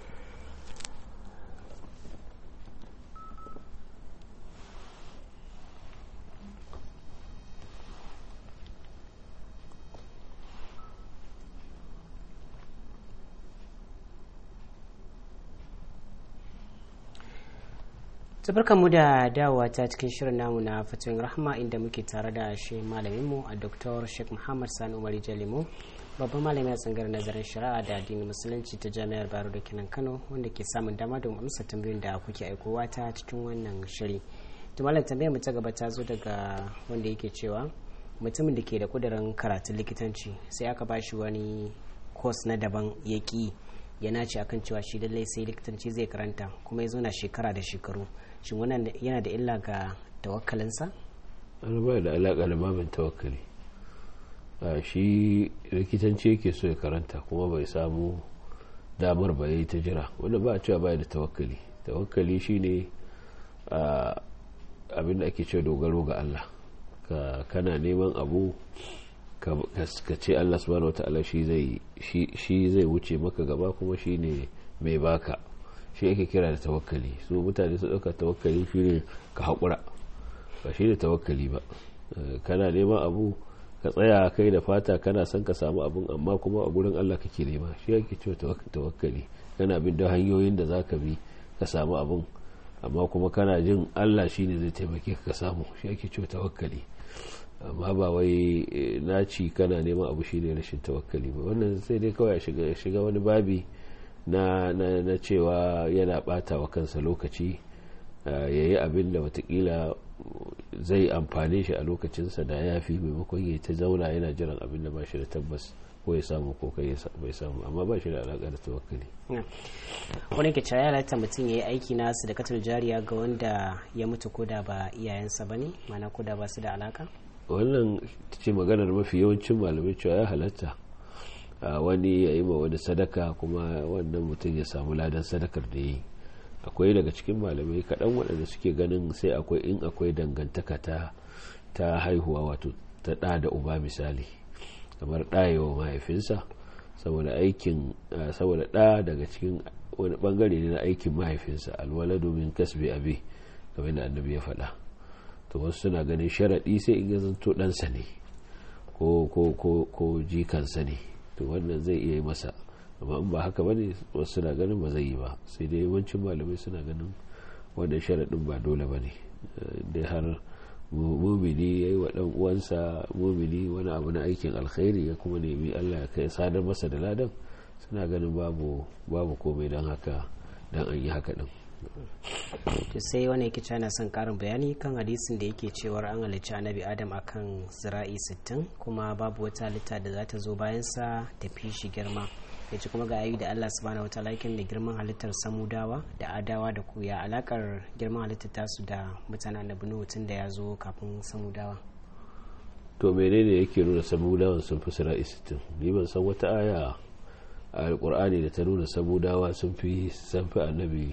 tabarkan mu da dawowa ta cikin shirin namu na fatoyin rahma inda muke tare da shi malaminmu a dr sheikh muhammad sani umar jalimu babban malami a tsangar nazarin shari'a da addinin musulunci ta jami'ar baro da kenan kano wanda ke samun dama don amsa tambayoyin da kuke aikowa ta cikin wannan shiri to malam tambayar mu ta gaba ta zo daga wanda yake cewa mutumin da ke da kudirin karatun likitanci sai aka ba shi wani kos na daban ya ki ya nace akan cewa shi lallai sai likitanci zai karanta kuma ya zauna shekara da shekaru shin wannan yana da illa ga tawakkalinsa? an ba da alaƙa da babin tawakkali a shi likitanci yake so ya karanta kuma bai samu damar ba ya yi ta jira wanda ba a cewa baya da tawakkali tawakkali shine abin da ake cewa dogaro ga Allah ka kana neman abu ka ce Allah subhanahu wata'ala shi zai wuce maka gaba kuma shi ne mai baka shi ake kira da tawakkali su mutane su ɗauka tawakkali shi ne ka haƙura ba shi ne tawakkali ba kana neman abu ka tsaya kai da fata kana son ka samu abun amma kuma a gurin Allah kake nema shi ake cewa tawakkali kana bin da hanyoyin da za ka bi ka samu abun amma kuma kana jin Allah shi ne zai taimake ka samu shi ake cewa tawakkali amma ba wai naci kana neman abu shine rashin tawakkali ba wannan sai dai kawai shiga shiga wani babi na na cewa yana bata wa kansa lokaci yayi abin da watakila zai amfane shi a lokacinsa da ya fi maimakon ya ta zauna yana jiran abin da ba shi da tabbas ko ya samu ko kai bai samu amma ba shi da alaƙa da tawakkali wani ke cewa ya halatta mutum ya yi aiki na sadakatar jariya ga wanda ya mutu ko da ba iyayensa ba ne mana ko da ba su da alaka wannan ce maganar mafi yawancin malamai cewa ya halatta wani ya yi ma wani sadaka kuma wannan mutum ya samu ladan sadakar da ya yi akwai daga cikin malamai kaɗan waɗanda suke ganin sai akwai in akwai dangantaka ta ta haihuwa wato ta ɗa da uba misali kamar ɗayewa mahaifinsa saboda aikin saboda ɗa daga cikin wani ɓangare ne na aikin mahaifinsa alwala domin kasbe abi kamar da annabi ya faɗa to wasu suna ganin sharaɗi sai in ya zanto ɗansa ne ko ko ko ko jikansa ne to wannan zai iya yi masa amma in ba haka ba ne wasu suna ganin ba zai yi ba sai dai yawancin malamai suna ganin wannan sharaɗin ba dole ba ne dai har mumini ya yi wa ɗan uwansa mumini wani abu na aikin alkhairi ya kuma nemi allah ya kai sadar masa da ladan suna ganin babu babu komai don haka don an yi haka ɗin to sai wani yake cana son karin bayani kan hadisin da yake cewar an halicci annabi adam akan zira'i 60 kuma babu wata halitta da za ta zo bayansa ta fi shi girma ya ce kuma ga ayi da Allah subhanahu wataala yake da girman halittar samudawa da adawa da kuya alakar girman halittar tasu da mutanen annabi nuhu tun da ya zo kafin samudawa to menene yake nuna samudawan sun fi sira'i sittin ni ban san wata aya a alkur'ani da ta nuna samudawa sun fi sun fi annabi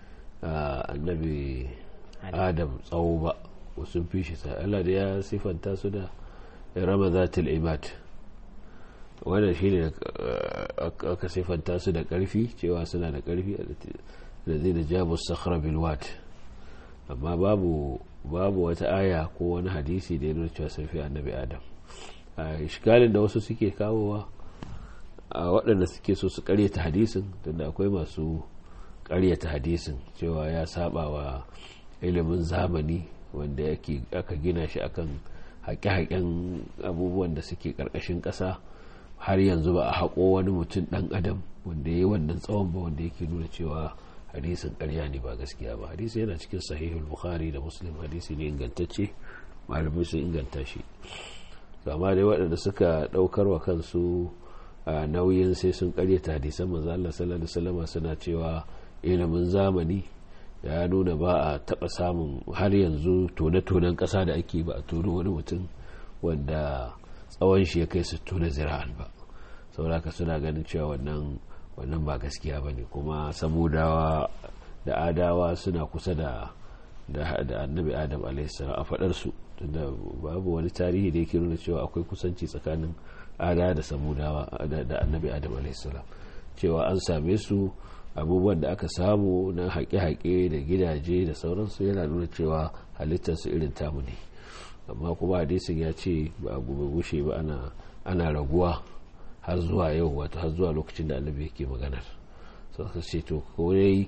annabi adam tsawo ba ko sun fi shi sai Allah da ya sifanta su da ramazatul ibad wannan shine aka sifanta su da karfi cewa suna da karfi da zai da jabu sakhra bil wat amma babu babu wata aya ko wani hadisi da ya nuna cewa sun fi annabi adam a iskalin da wasu suke kawowa a waɗanda suke so su karyata hadisin tunda akwai masu karyata hadisin cewa ya saba wa ilimin zamani wanda yake aka gina shi akan haƙe-haƙen abubuwan da suke ƙarƙashin ƙasa har yanzu ba a haƙo wani mutum ɗan adam wanda ya yi wannan tsawon ba wanda yake nuna cewa hadisin ƙarya ne ba gaskiya ba hadisi yana cikin sahihul bukhari da muslim hadisi ne ingantacce malamai sun inganta shi amma dai waɗanda suka ɗaukar wa kansu a nauyin sai sun ƙaryata hadisan manzo Allah sallallahu alaihi wasallam suna cewa ilimin zamani ya nuna ba a taɓa samun har yanzu tone-tonen ƙasa da ake ba a tono wani mutum wanda tsawon shi ya kai su tona zira'an ba sauraka suna ganin cewa wannan wannan ba gaskiya ba ne kuma samudawa da adawa suna kusa da da annabi adam alaihissalam a faɗarsu tunda babu wani tarihi da yake nuna cewa akwai kusanci tsakanin ada da samudawa da annabi adam alaihissalam cewa an same su abubuwan da aka samu na haƙe-haƙe da gidaje da sauransu yana nuna cewa halittarsu irin tamu ne amma kuma hadisin ya ce ba gobe gushe ba ana raguwa har zuwa yau wato har zuwa lokacin da annabi yake maganar suka ce to kawai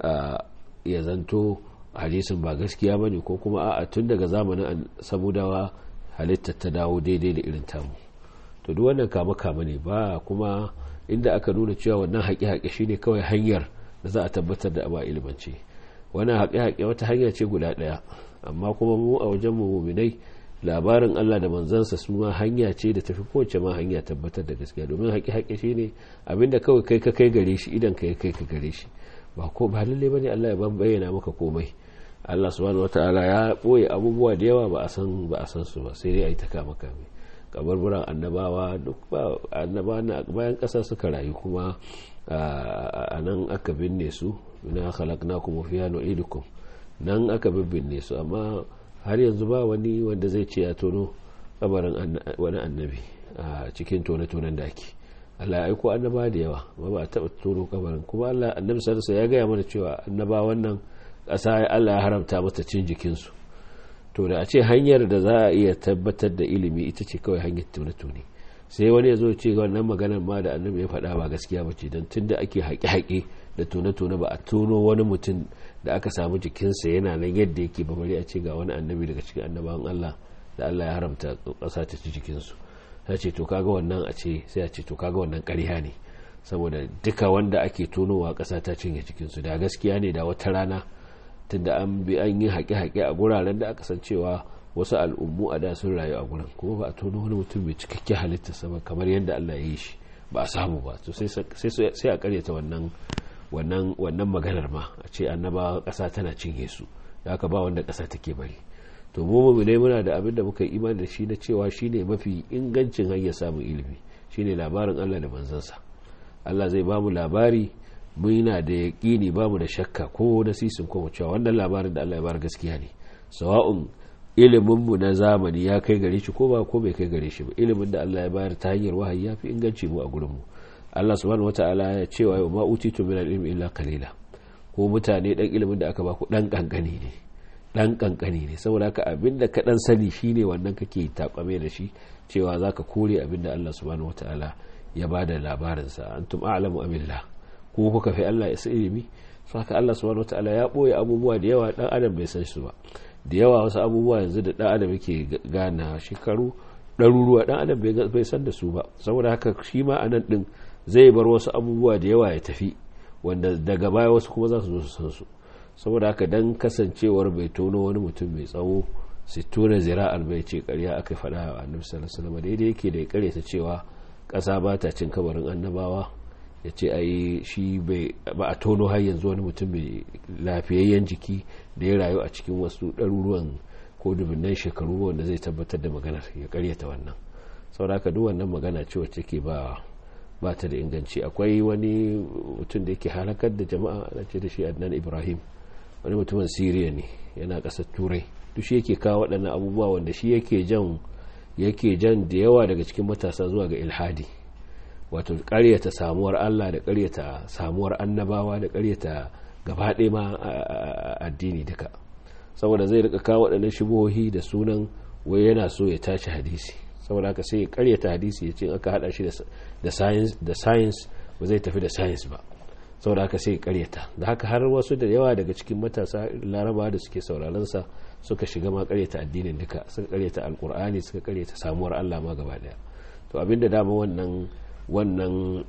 ya zanto hadisin ba gaskiya ba ne ko kuma a tun daga zamanin samudawa halittar ta dawo daidai da irin tamu to duk wannan kama kama ne ba kuma inda aka nuna cewa wannan haƙe-haƙe shine kawai hanyar da za a tabbatar da abu ilimance wannan haƙe-haƙe wata hanya ce guda ɗaya amma kuma mu a wajen mu muminai labarin Allah da manzansa su ma hanya ce da tafi kowace ma hanya tabbatar da gaskiya domin haƙe-haƙe shine abinda kawai kai ka kai gare shi idan ka kai ka gare shi ba ko ba lalle bane Allah ya ban bayyana maka komai Allah subhanahu wataala ya boye abubuwa da yawa ba a san ba a san su ba sai dai ai ta kama kame kabarburan annabawa duk ba annaba na bayan ƙasa suka rayu kuma a nan aka binne su na khalaqnakum fiha nu'idukum nan aka binne su amma har yanzu ba wani wanda zai ce ya tono kabarin wani annabi a cikin tone-tonen da ake Allah ya aiko annaba da yawa ba ba a taɓa tono kabarin kuma Allah annabi sarsa ya gaya mana cewa annaba wannan ƙasa Allah ya haramta mata cin jikinsu to da a ce hanyar da za a iya tabbatar da ilimi ita ce kawai hanyar tone-tone sai wani ya zo ce wannan maganar ma da annabi ya faɗa ba gaskiya ba ce don tun da ake haƙe-haƙe da tone-tone ba a tono wani mutum da aka samu jikinsa yana nan yadda yake ba bari a ce ga wani annabi daga cikin annabawan Allah da Allah ya haramta ƙasa ta ci jikinsu ta ce to kaga wannan a ce sai a ce to kaga wannan ƙarya ne saboda duka wanda ake tonowa ƙasa ta cinye jikinsu da gaskiya ne da wata rana tunda an bi an yi haƙe-haƙe a guraren da aka san cewa wasu al'ummu a da sun rayu a gurin kuma ba a tono wani mutum mai cikakken halitta sama kamar yadda Allah ya yi shi ba a samu ba to sai a karyata wannan wannan wannan maganar ma a ce annaba ƙasa tana cinye su da aka ba wanda ƙasa take bari to mu mu ne muna da abin da muka yi imani da shi na cewa shine mafi ingancin hanyar samun ilimi shine labarin Allah da manzansa Allah zai ba mu labari muna da yaƙini ba mu da shakka ko na sisin ko cewa wannan labarin da Allah ya bar gaskiya ne sawa'un iliminmu na zamani ya kai gare shi ko ba ko bai kai gare shi ba ilimin da Allah ya bayar ta hanyar wahayi ya fi inganci mu a gurinmu Allah subhanahu wata'ala ya ce wa ma utitu min al-ilmi illa qalila ko mutane dan ilimin da aka baku dan kankani ne dan kankani ne saboda haka abinda ka dan sani shine wannan kake takwame da shi cewa zaka kore abinda Allah subhanahu wata'ala ya bada labarin sa antum a'lamu amillah ko kuka fi Allah ya ilimi saka Allah subhanahu wata'ala ya boye abubuwa da yawa dan adam bai san su ba da yawa wasu abubuwa yanzu da dan adam yake gana shekaru ɗaruruwa dan adam bai san da su ba saboda haka shi ma anan din zai bar wasu abubuwa da yawa ya tafi wanda daga baya wasu kuma za su zo su san su saboda haka dan kasancewar bai tono wani mutum mai tsawo sai tona zira'ar bai ce karya aka faɗa wa annabi sallallahu alaihi wasallam daidai yake da ya kare ta cewa ƙasa ba ta cin kabarin annabawa ya ce ai shi ba a tono har yanzu wani mutum mai lafiyayyen jiki da ya rayu a cikin wasu ɗaruruwan ko dubunnan shekaru wanda zai tabbatar da maganar ya karyata wannan saboda haka duk wannan magana ce wacce ke ba ba ta da inganci akwai wani mutum da yake halakar da jama'a ana ce da shi adnan ibrahim wani mutumin siriya ne yana ƙasar turai duk shi yake kawo waɗannan abubuwa wanda shi yake jan yake jan da yawa daga cikin matasa zuwa ga ilhadi wato ƙaryata samuwar allah da ƙaryata samuwar annabawa da ƙaryata gaba ɗaya ma addini duka saboda zai rika kawo waɗannan shubuhohi da sunan wai yana so ya tashi hadisi saboda haka sai ya karyata hadisi ya ce aka hada shi da science ba zai tafi da science ba saboda haka sai ya karyata da haka har wasu da yawa daga cikin matasa laraba da suke sauraron sa suka shiga ma karyata addinin duka suka karyata alkur'ani suka karyata samuwar Allah ma gaba daya to abinda dama wannan wannan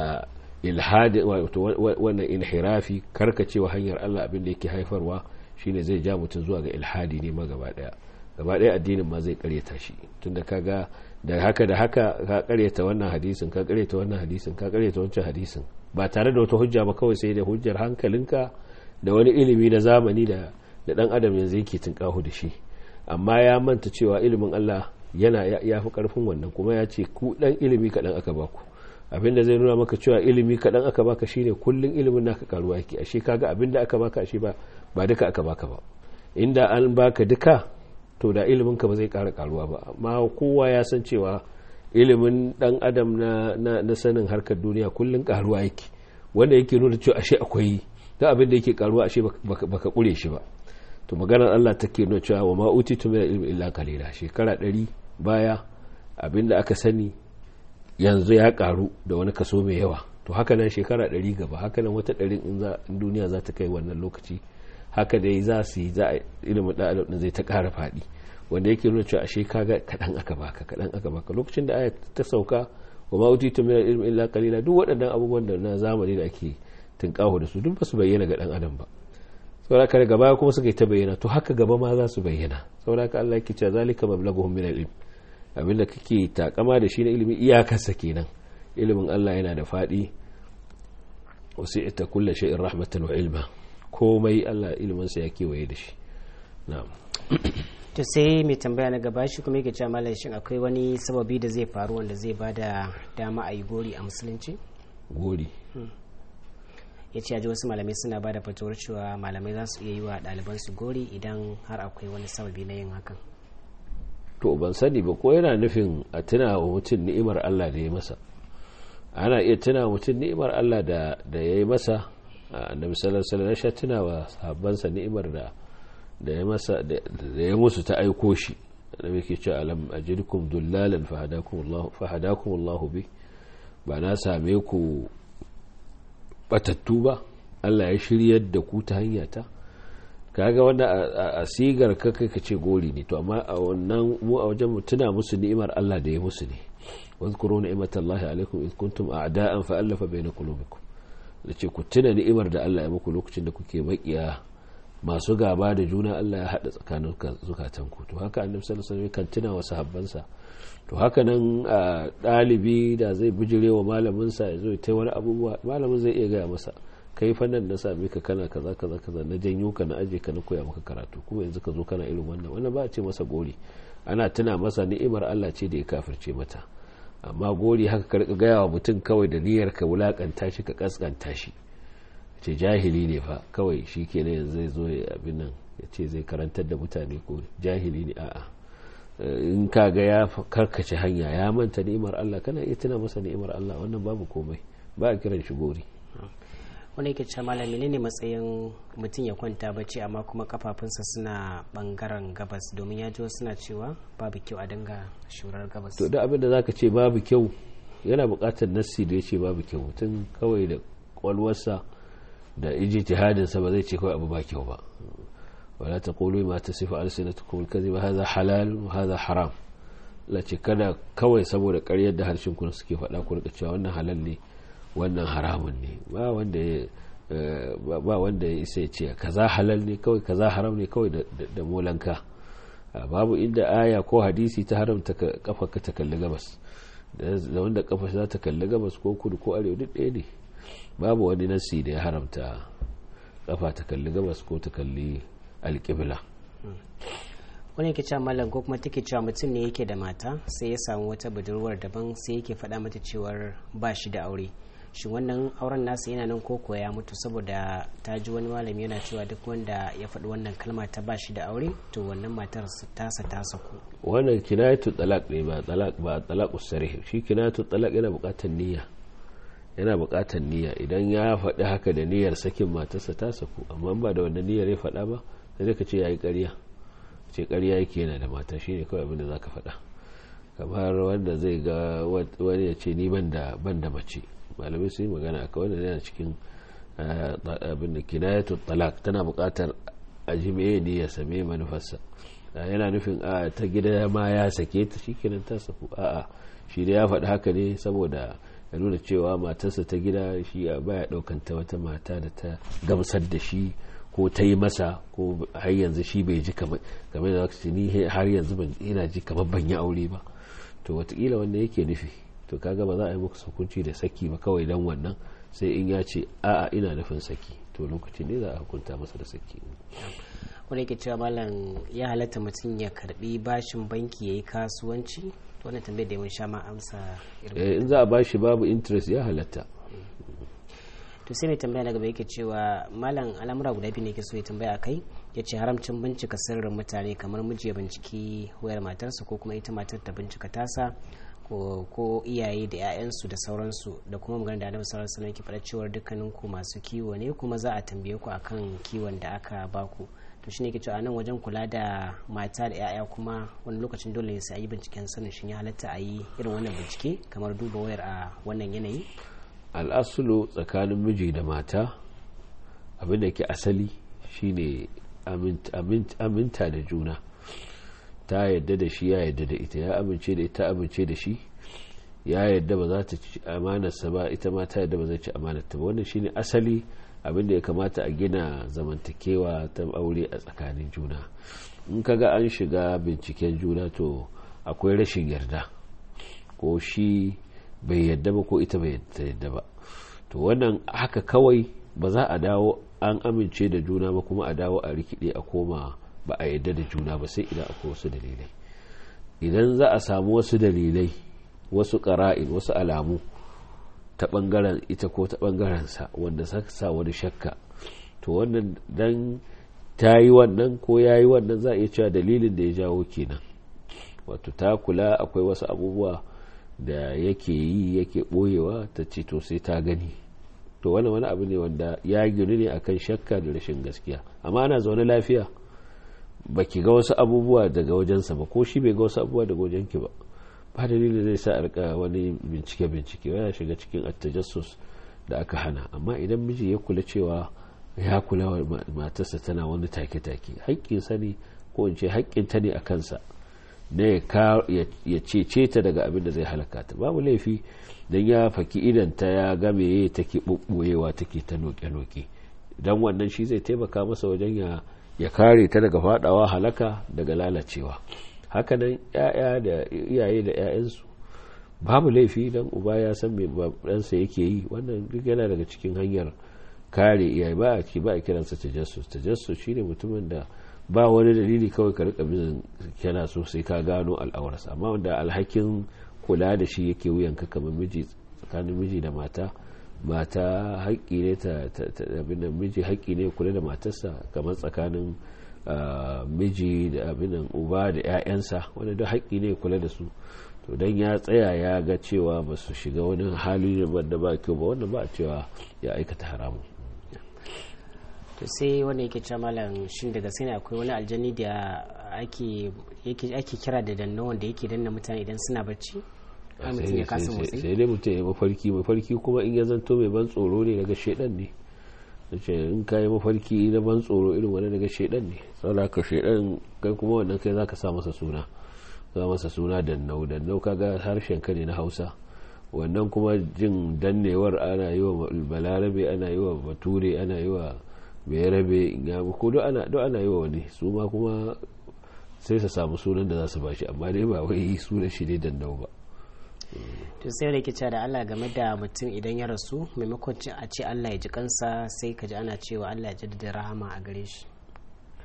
ilhadi wato wannan inhirafi karkacewa hanyar Allah abinda yake haifarwa shine zai ja mutum zuwa ga ilhadi ne ma gaba daya gaba ɗaya addinin ma zai karyata shi tunda kaga da haka da haka ka karyata wannan hadisin ka karyata wannan hadisin ka karyata wancan hadisin ba tare da wata hujja ba kawai sai da hujjar hankalinka da wani ilimi na zamani da da dan adam yanzu yake tunkahu da shi amma ya manta cewa ilimin Allah yana ya fi karfin wannan kuma ya ce ku dan ilimi kaɗan aka baku abinda zai nuna maka cewa ilimi kaɗan aka baka shine kullun ilimin naka karuwa yake ashe kaga abinda aka baka ashe ba ba duka aka baka ba inda an baka duka to da iliminka ba zai ƙara karuwa ba amma kowa ya san cewa ilimin dan adam na, na, na sanin harkar duniya kullum karuwa yake wanda yake nuna cewa ashe akwai da abin da yake karuwa ashe baka kure shi ba to maganar Allah take nuna cewa wa ma utitu min ilmi illa qalila shekara ɗari baya abin da aka sani yanzu ya karu da wani kaso mai yawa to haka nan shekara ɗari gaba haka nan wata ɗari in duniya za ta kai wannan lokaci haka dai za su yi za a ilimin da adam zai ta ƙara faɗi wanda yake nuna cewa ashe kaga kaɗan aka baka kaɗan aka baka lokacin da aya ta sauka wa ma utitu min ilmi illa qalila duk waɗannan abubuwan da na zamani da ake tunƙaho da su duk ba su bayyana ga ɗan adam ba saboda haka daga baya kuma suka yi ta bayyana to haka gaba ma za su bayyana saboda haka Allah yake cewa zalika mablaghuhum min al-ilm abinda kake takama da shi na ilimi iyakarsa kenan ilimin Allah yana da faɗi wasi'ta kullu shay'in rahmatan wa ilma komai Allah iliminsa ya kewaye da shi na'am to sai mai tambaya na gaba shi kuma yake cewa malam shin akwai wani sababi da zai faru wanda zai bada dama a yi gori a musulunci gori ya ce wasu malamai suna ba da fatawar cewa malamai za su iya yi wa ɗalibansu gori idan har akwai wani sababi na yin hakan to ban sani ba ko yana nufin a tuna wa mutum ni'imar Allah da ya masa ana iya tuna wa mutum ni'imar Allah da ya yi masa annabi sallallahu alaihi wasallam ya tuna wa sahabbansa ni'imar da da ya masa da ya musu ta aiko shi annabi yake cewa alam ajidkum dullalan fahadakum Allah fahadakum Allah bi ba na same ku batattu ba Allah ya shiryar da ku ta hanya ta kaga wanda a sigar ka kai ka ce gori ne to amma a wannan mu a wajen mu tuna musu ni'imar Allah da ya musu ne واذكروا نعمة الله عليكم إذ كنتم أعداء فألف بين قلوبكم da ce ku tuna ni'imar da Allah ya muku lokacin da kuke makiya masu gaba da juna Allah ya haɗa tsakanin zukatanku to haka annabi sallallahu alaihi wasallam kan tuna wa sahabbansa to haka nan ɗalibi da zai bijire wa malamin sa ya zo ta wani abubuwa malamin zai iya gaya masa kai fa nan na same ka kana kaza kaza kaza na janyo ka na aje ka na koya maka karatu kuma yanzu ka zo kana irin wannan wannan ba a ce masa gori ana tuna masa ni'imar Allah ce da ya kafirce mata amma gori haka ka rika gaya wa mutum kawai da niyyar ka wulakanta shi ka kaskanta shi ce jahili ne fa kawai shi kenan yanzu zai zo ya abin nan ya ce zai karantar da mutane ko jahili ne a'a in ka ga ya karkace hanya ya manta ni'imar Allah kana iya tuna masa ni'imar Allah wannan babu komai ba a kiran shi gori wani yake cewa malami ne matsayin mutum ya kwanta bacci amma kuma kafafunsa suna bangaren gabas domin ya ji suna cewa babu kyau a dinga shurar gabas to da abin da zaka ce babu kyau yana buƙatar nassi da ya ce babu kyau mutum kawai da kwalwarsa da ijtihadinsa ba zai ce kawai abu ba kyau ba wala taqulu ma tasifu alsinatukum alkadhiba hadha halal wa hadha haram la ce kada kawai saboda ƙaryar da harshen ku suke faɗa ku rika cewa wannan halal ne wannan haramun ne ba wanda ya ba wanda ya isa ya ce kaza halal ne kawai kaza haram ne kawai da molanka babu inda aya ko hadisi ta haramta kafa ka ta kalli gabas da wanda kafa za ta kalli gabas ko kudu ko arewa duk ɗaya ne babu wani nasi da ya haramta kafa ta kalli gabas ko ta kalli alƙibla wani yake cewa malam ko kuma take cewa mutum ne yake da mata sai ya samu wata budurwar daban sai yake faɗa mata cewar ba shi da aure shi wannan auren nasa yana nan ko kuwa ya mutu saboda ta ji wani malami yana cewa duk wanda ya faɗi wannan kalma ta ba shi da aure to wannan matar tasa ta saku wannan kinayatu talaq ne ba talaq ba talaq usarih shi kinayatu talaq yana buƙatar niyya yana buƙatar niyya idan ya faɗi haka da niyyar sakin matarsa ta saku amma ba da wannan niyyar ya faɗa ba sai ka ce yayi ƙarya ce ƙarya yake yana da mata shine kawai abin da zaka faɗa kamar wanda zai ga wani ya ce ni ban da ban da mace malamai sun yi magana a wanda yana cikin abin da kinayatu talak tana buƙatar a ji meye ne ya same manufarsa yana nufin a ta gida ma ya sake ta shikenan ta saku a'a shi da ya faɗi haka ne saboda ya nuna cewa matarsa ta gida shi a baya ɗaukan ta wata mata da ta gamsar da shi ko ta yi masa ko har yanzu shi bai ji kamar da ni har yanzu ban ina ji kamar ban yi aure ba to watakila wanda yake nufi to kaga ba za a yi muku hukunci da saki ba kawai dan wannan sai in ya ce a'a ina nufin saki to lokacin ne za a hukunta masa da saki wanda yake cewa malam ya halatta mutum ya karbi bashin banki ya yi kasuwanci wannan tambayar da yawan sha ma amsa in za a bashi babu interest ya halatta to sai mai tambaya na gaba yake cewa malam al'amura guda biyu ne ke so ya tambaya kai ya ce haramcin bincika sirrin mutane kamar miji ya binciki wayar matarsa ko kuma ita matar ta bincika tasa ko iyaye da 'ya'yansu da sauransu da kuma magana da annabi sallallahu alaihi wasallam faɗa cewa dukkanin ku masu kiwo ne kuma za a tambaye ku akan kiwon da aka baku to shine ke cewa nan wajen kula da mata da 'ya'ya kuma wani lokacin dole ne sai a yi binciken sanin shin ya halatta a yi irin wannan bincike kamar duba wayar a wannan yanayi al'asulu tsakanin miji da mata abinda ke asali shine aminta da juna ta yadda da shi ya yadda da ita ya amince da ita amince da shi ya yadda ba za ta ci amanarsa ba ita ma ta yadda ba zai ci amanarta ba wannan shine asali abinda ya kamata a gina zamantakewa ta aure a tsakanin juna in kaga an shiga binciken juna to akwai rashin yarda ko shi bai yadda ba ko ita bai yadda ba to wannan haka kawai ba za a dawo an amince da juna ba kuma a dawo a rikide a koma ba a yadda da juna ba sai idan akwai wasu dalilai idan za a samu wasu dalilai wasu ƙara'in wasu alamu ta ɓangaren ita ko ta ɓangarensa wanda sa wani shakka to wannan dan ta yi wannan ko ya yi wannan za a iya cewa dalilin da ya jawo kenan wato ta kula akwai wasu abubuwa da yake yi yake ɓoyewa ta ce to sai ta gani to wani wani abu ne wanda ya ginu ne akan shakka da rashin gaskiya amma ana zaune lafiya ba ki ga wasu abubuwa daga wajensa ba ko shi bai ga wasu abubuwa daga wajenki ba ba dalilin zai sa arka wani bincike bincike yana shiga cikin attajassus da aka hana amma idan miji ya kula cewa ya kula wa matarsa tana wani take-take haƙƙinsa ne ko in ce haƙƙinta ne a kansa na ya cece ta daga abin da zai halaka ta babu laifi don ya faki idanta ya game ya take ɓuɓɓuyewa take ta noke-noke don wannan shi zai taimaka masa wajen ya ya kare ta daga fadawa halaka daga lalacewa hakanan ya'ya da iyaye da 'ya'yansu babu laifi don uba ya san mai ɗansa yake yi wannan duk yana daga cikin hanyar kare iyaye ba a ba a kiransa tajassus tajassus shine mutumin da ba wani dalili kawai ka rika bin kana so sai ka gano al'aurarsa amma wanda alhakin kula da shi yake wuyanka kamar miji tsakanin miji da mata mata haƙƙi ne ta abin miji haƙƙi ne kula da matarsa kamar tsakanin miji da abin uba da 'ya'yansa wanda duk haƙƙi ne kula da su to don ya tsaya ya ga cewa ba su shiga wani hali da ba kyau ba wanda ba a cewa ya aikata haramun to sai wanda yake cewa malam shin da gaske ne akwai wani aljani da ake kira da danna wanda yake danna mutane idan suna bacci sai dai mutum ya mafarki mafarki kuma in ya zanto mai ban tsoro ne daga shedan ne ce in ka yi mafarki na ban tsoro irin wani daga shedan ne saboda ka shedan kai kuma wannan kai zaka sa masa suna za masa suna dannau dannau kaga harshen ka ne na hausa wannan kuma jin dannewar ana yi wa balarabe ana yi wa bature ana yi wa bayarabe in ya ko duk ana yi wa wani su ma kuma sai su samu sunan da za su bashi amma dai ba wai sunan shi ne dannau ba to sai da ke da Allah game da mutum idan ya rasu maimakon a ce Allah ya ji kansa sai ka ji ana cewa Allah ya jaddada rahama a gare shi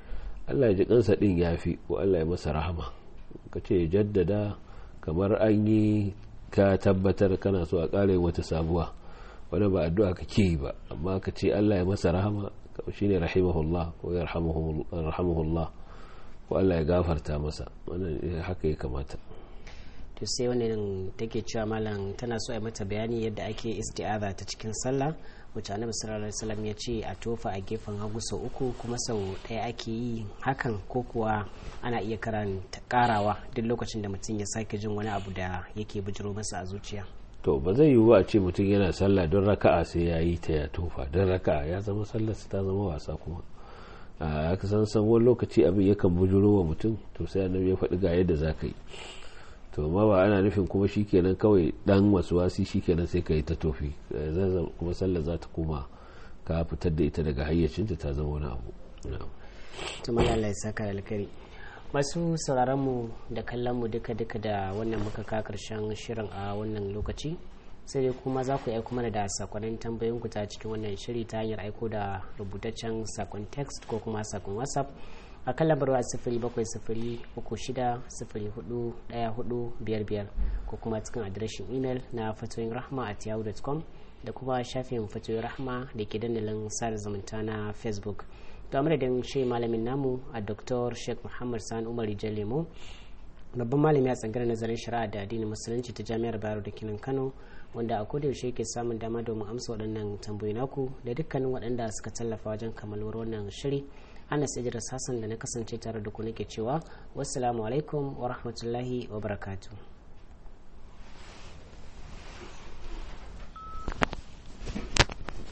Allah ya ji kansa din yafi ko Allah ya masa rahama ka ce jaddada kamar an yi ka tabbatar kana so a ƙara wata sabuwa wani ba addu'a kake yi ba amma ka ce Allah ya masa rahama shine rahimahullah ko yarhamuhullah ko Allah ya gafarta masa wannan haka ya kamata to sai wannan take cewa malam tana so a mata bayani yadda ake isti'aza ta cikin sallah wacce annabi sallallahu alaihi wasallam ya ce a tofa a gefen hagu sau uku kuma sau ɗaya ake yi hakan ko kuwa ana iya karanta karawa duk lokacin da mutum ya sake jin wani abu da yake bijiro masa a zuciya to ba zai yiwu ba a ce mutum yana sallah don raka'a sai ya yi ta ya tofa don raka'a ya zama sallar ta zama wasa kuma a san san wani lokaci abin yakan bujuro wa mutum to sai annabi ya faɗi ga yadda za ka yi to ma ba ana nufin kuma shikenan kawai dan wasu wasi shikenan sai ka yi ta tofi kuma sallar za ta koma ka fitar da ita daga hayyacinta ta zama wani abu to Allah ya saka alkari masu sauraron mu da kallon mu duka duka da wannan muka ka karshen shirin a wannan lokaci sai dai kuma za ku aiko mana da sakonnin tambayoyin ku ta cikin wannan shiri ta hanyar aiko da rubutaccen sakon text ko kuma sakon whatsapp a kan lambarwa sifiri bakwai sifiri uku shida sifiri hudu daya hudu biyar biyar ko kuma cikin adireshin imel na fatoyin rahma at yahoo.com da kuma shafin fatoyin rahma da ke dandalin sada zumunta na facebook to madadin shi malamin namu a dr sheikh muhammad sani umar lemo babban malami a tsangar nazarin shari'a da addinin musulunci ta jami'ar bayero da kinan kano wanda a koda yaushe ke samun dama domin amsa waɗannan tambayoyi naku da dukkanin waɗanda suka tallafa wajen kammaluwar wannan shiri anas idris hassan da na kasance tare da ku nake cewa wassalamu alaikum wa rahmatullahi wa barakatuh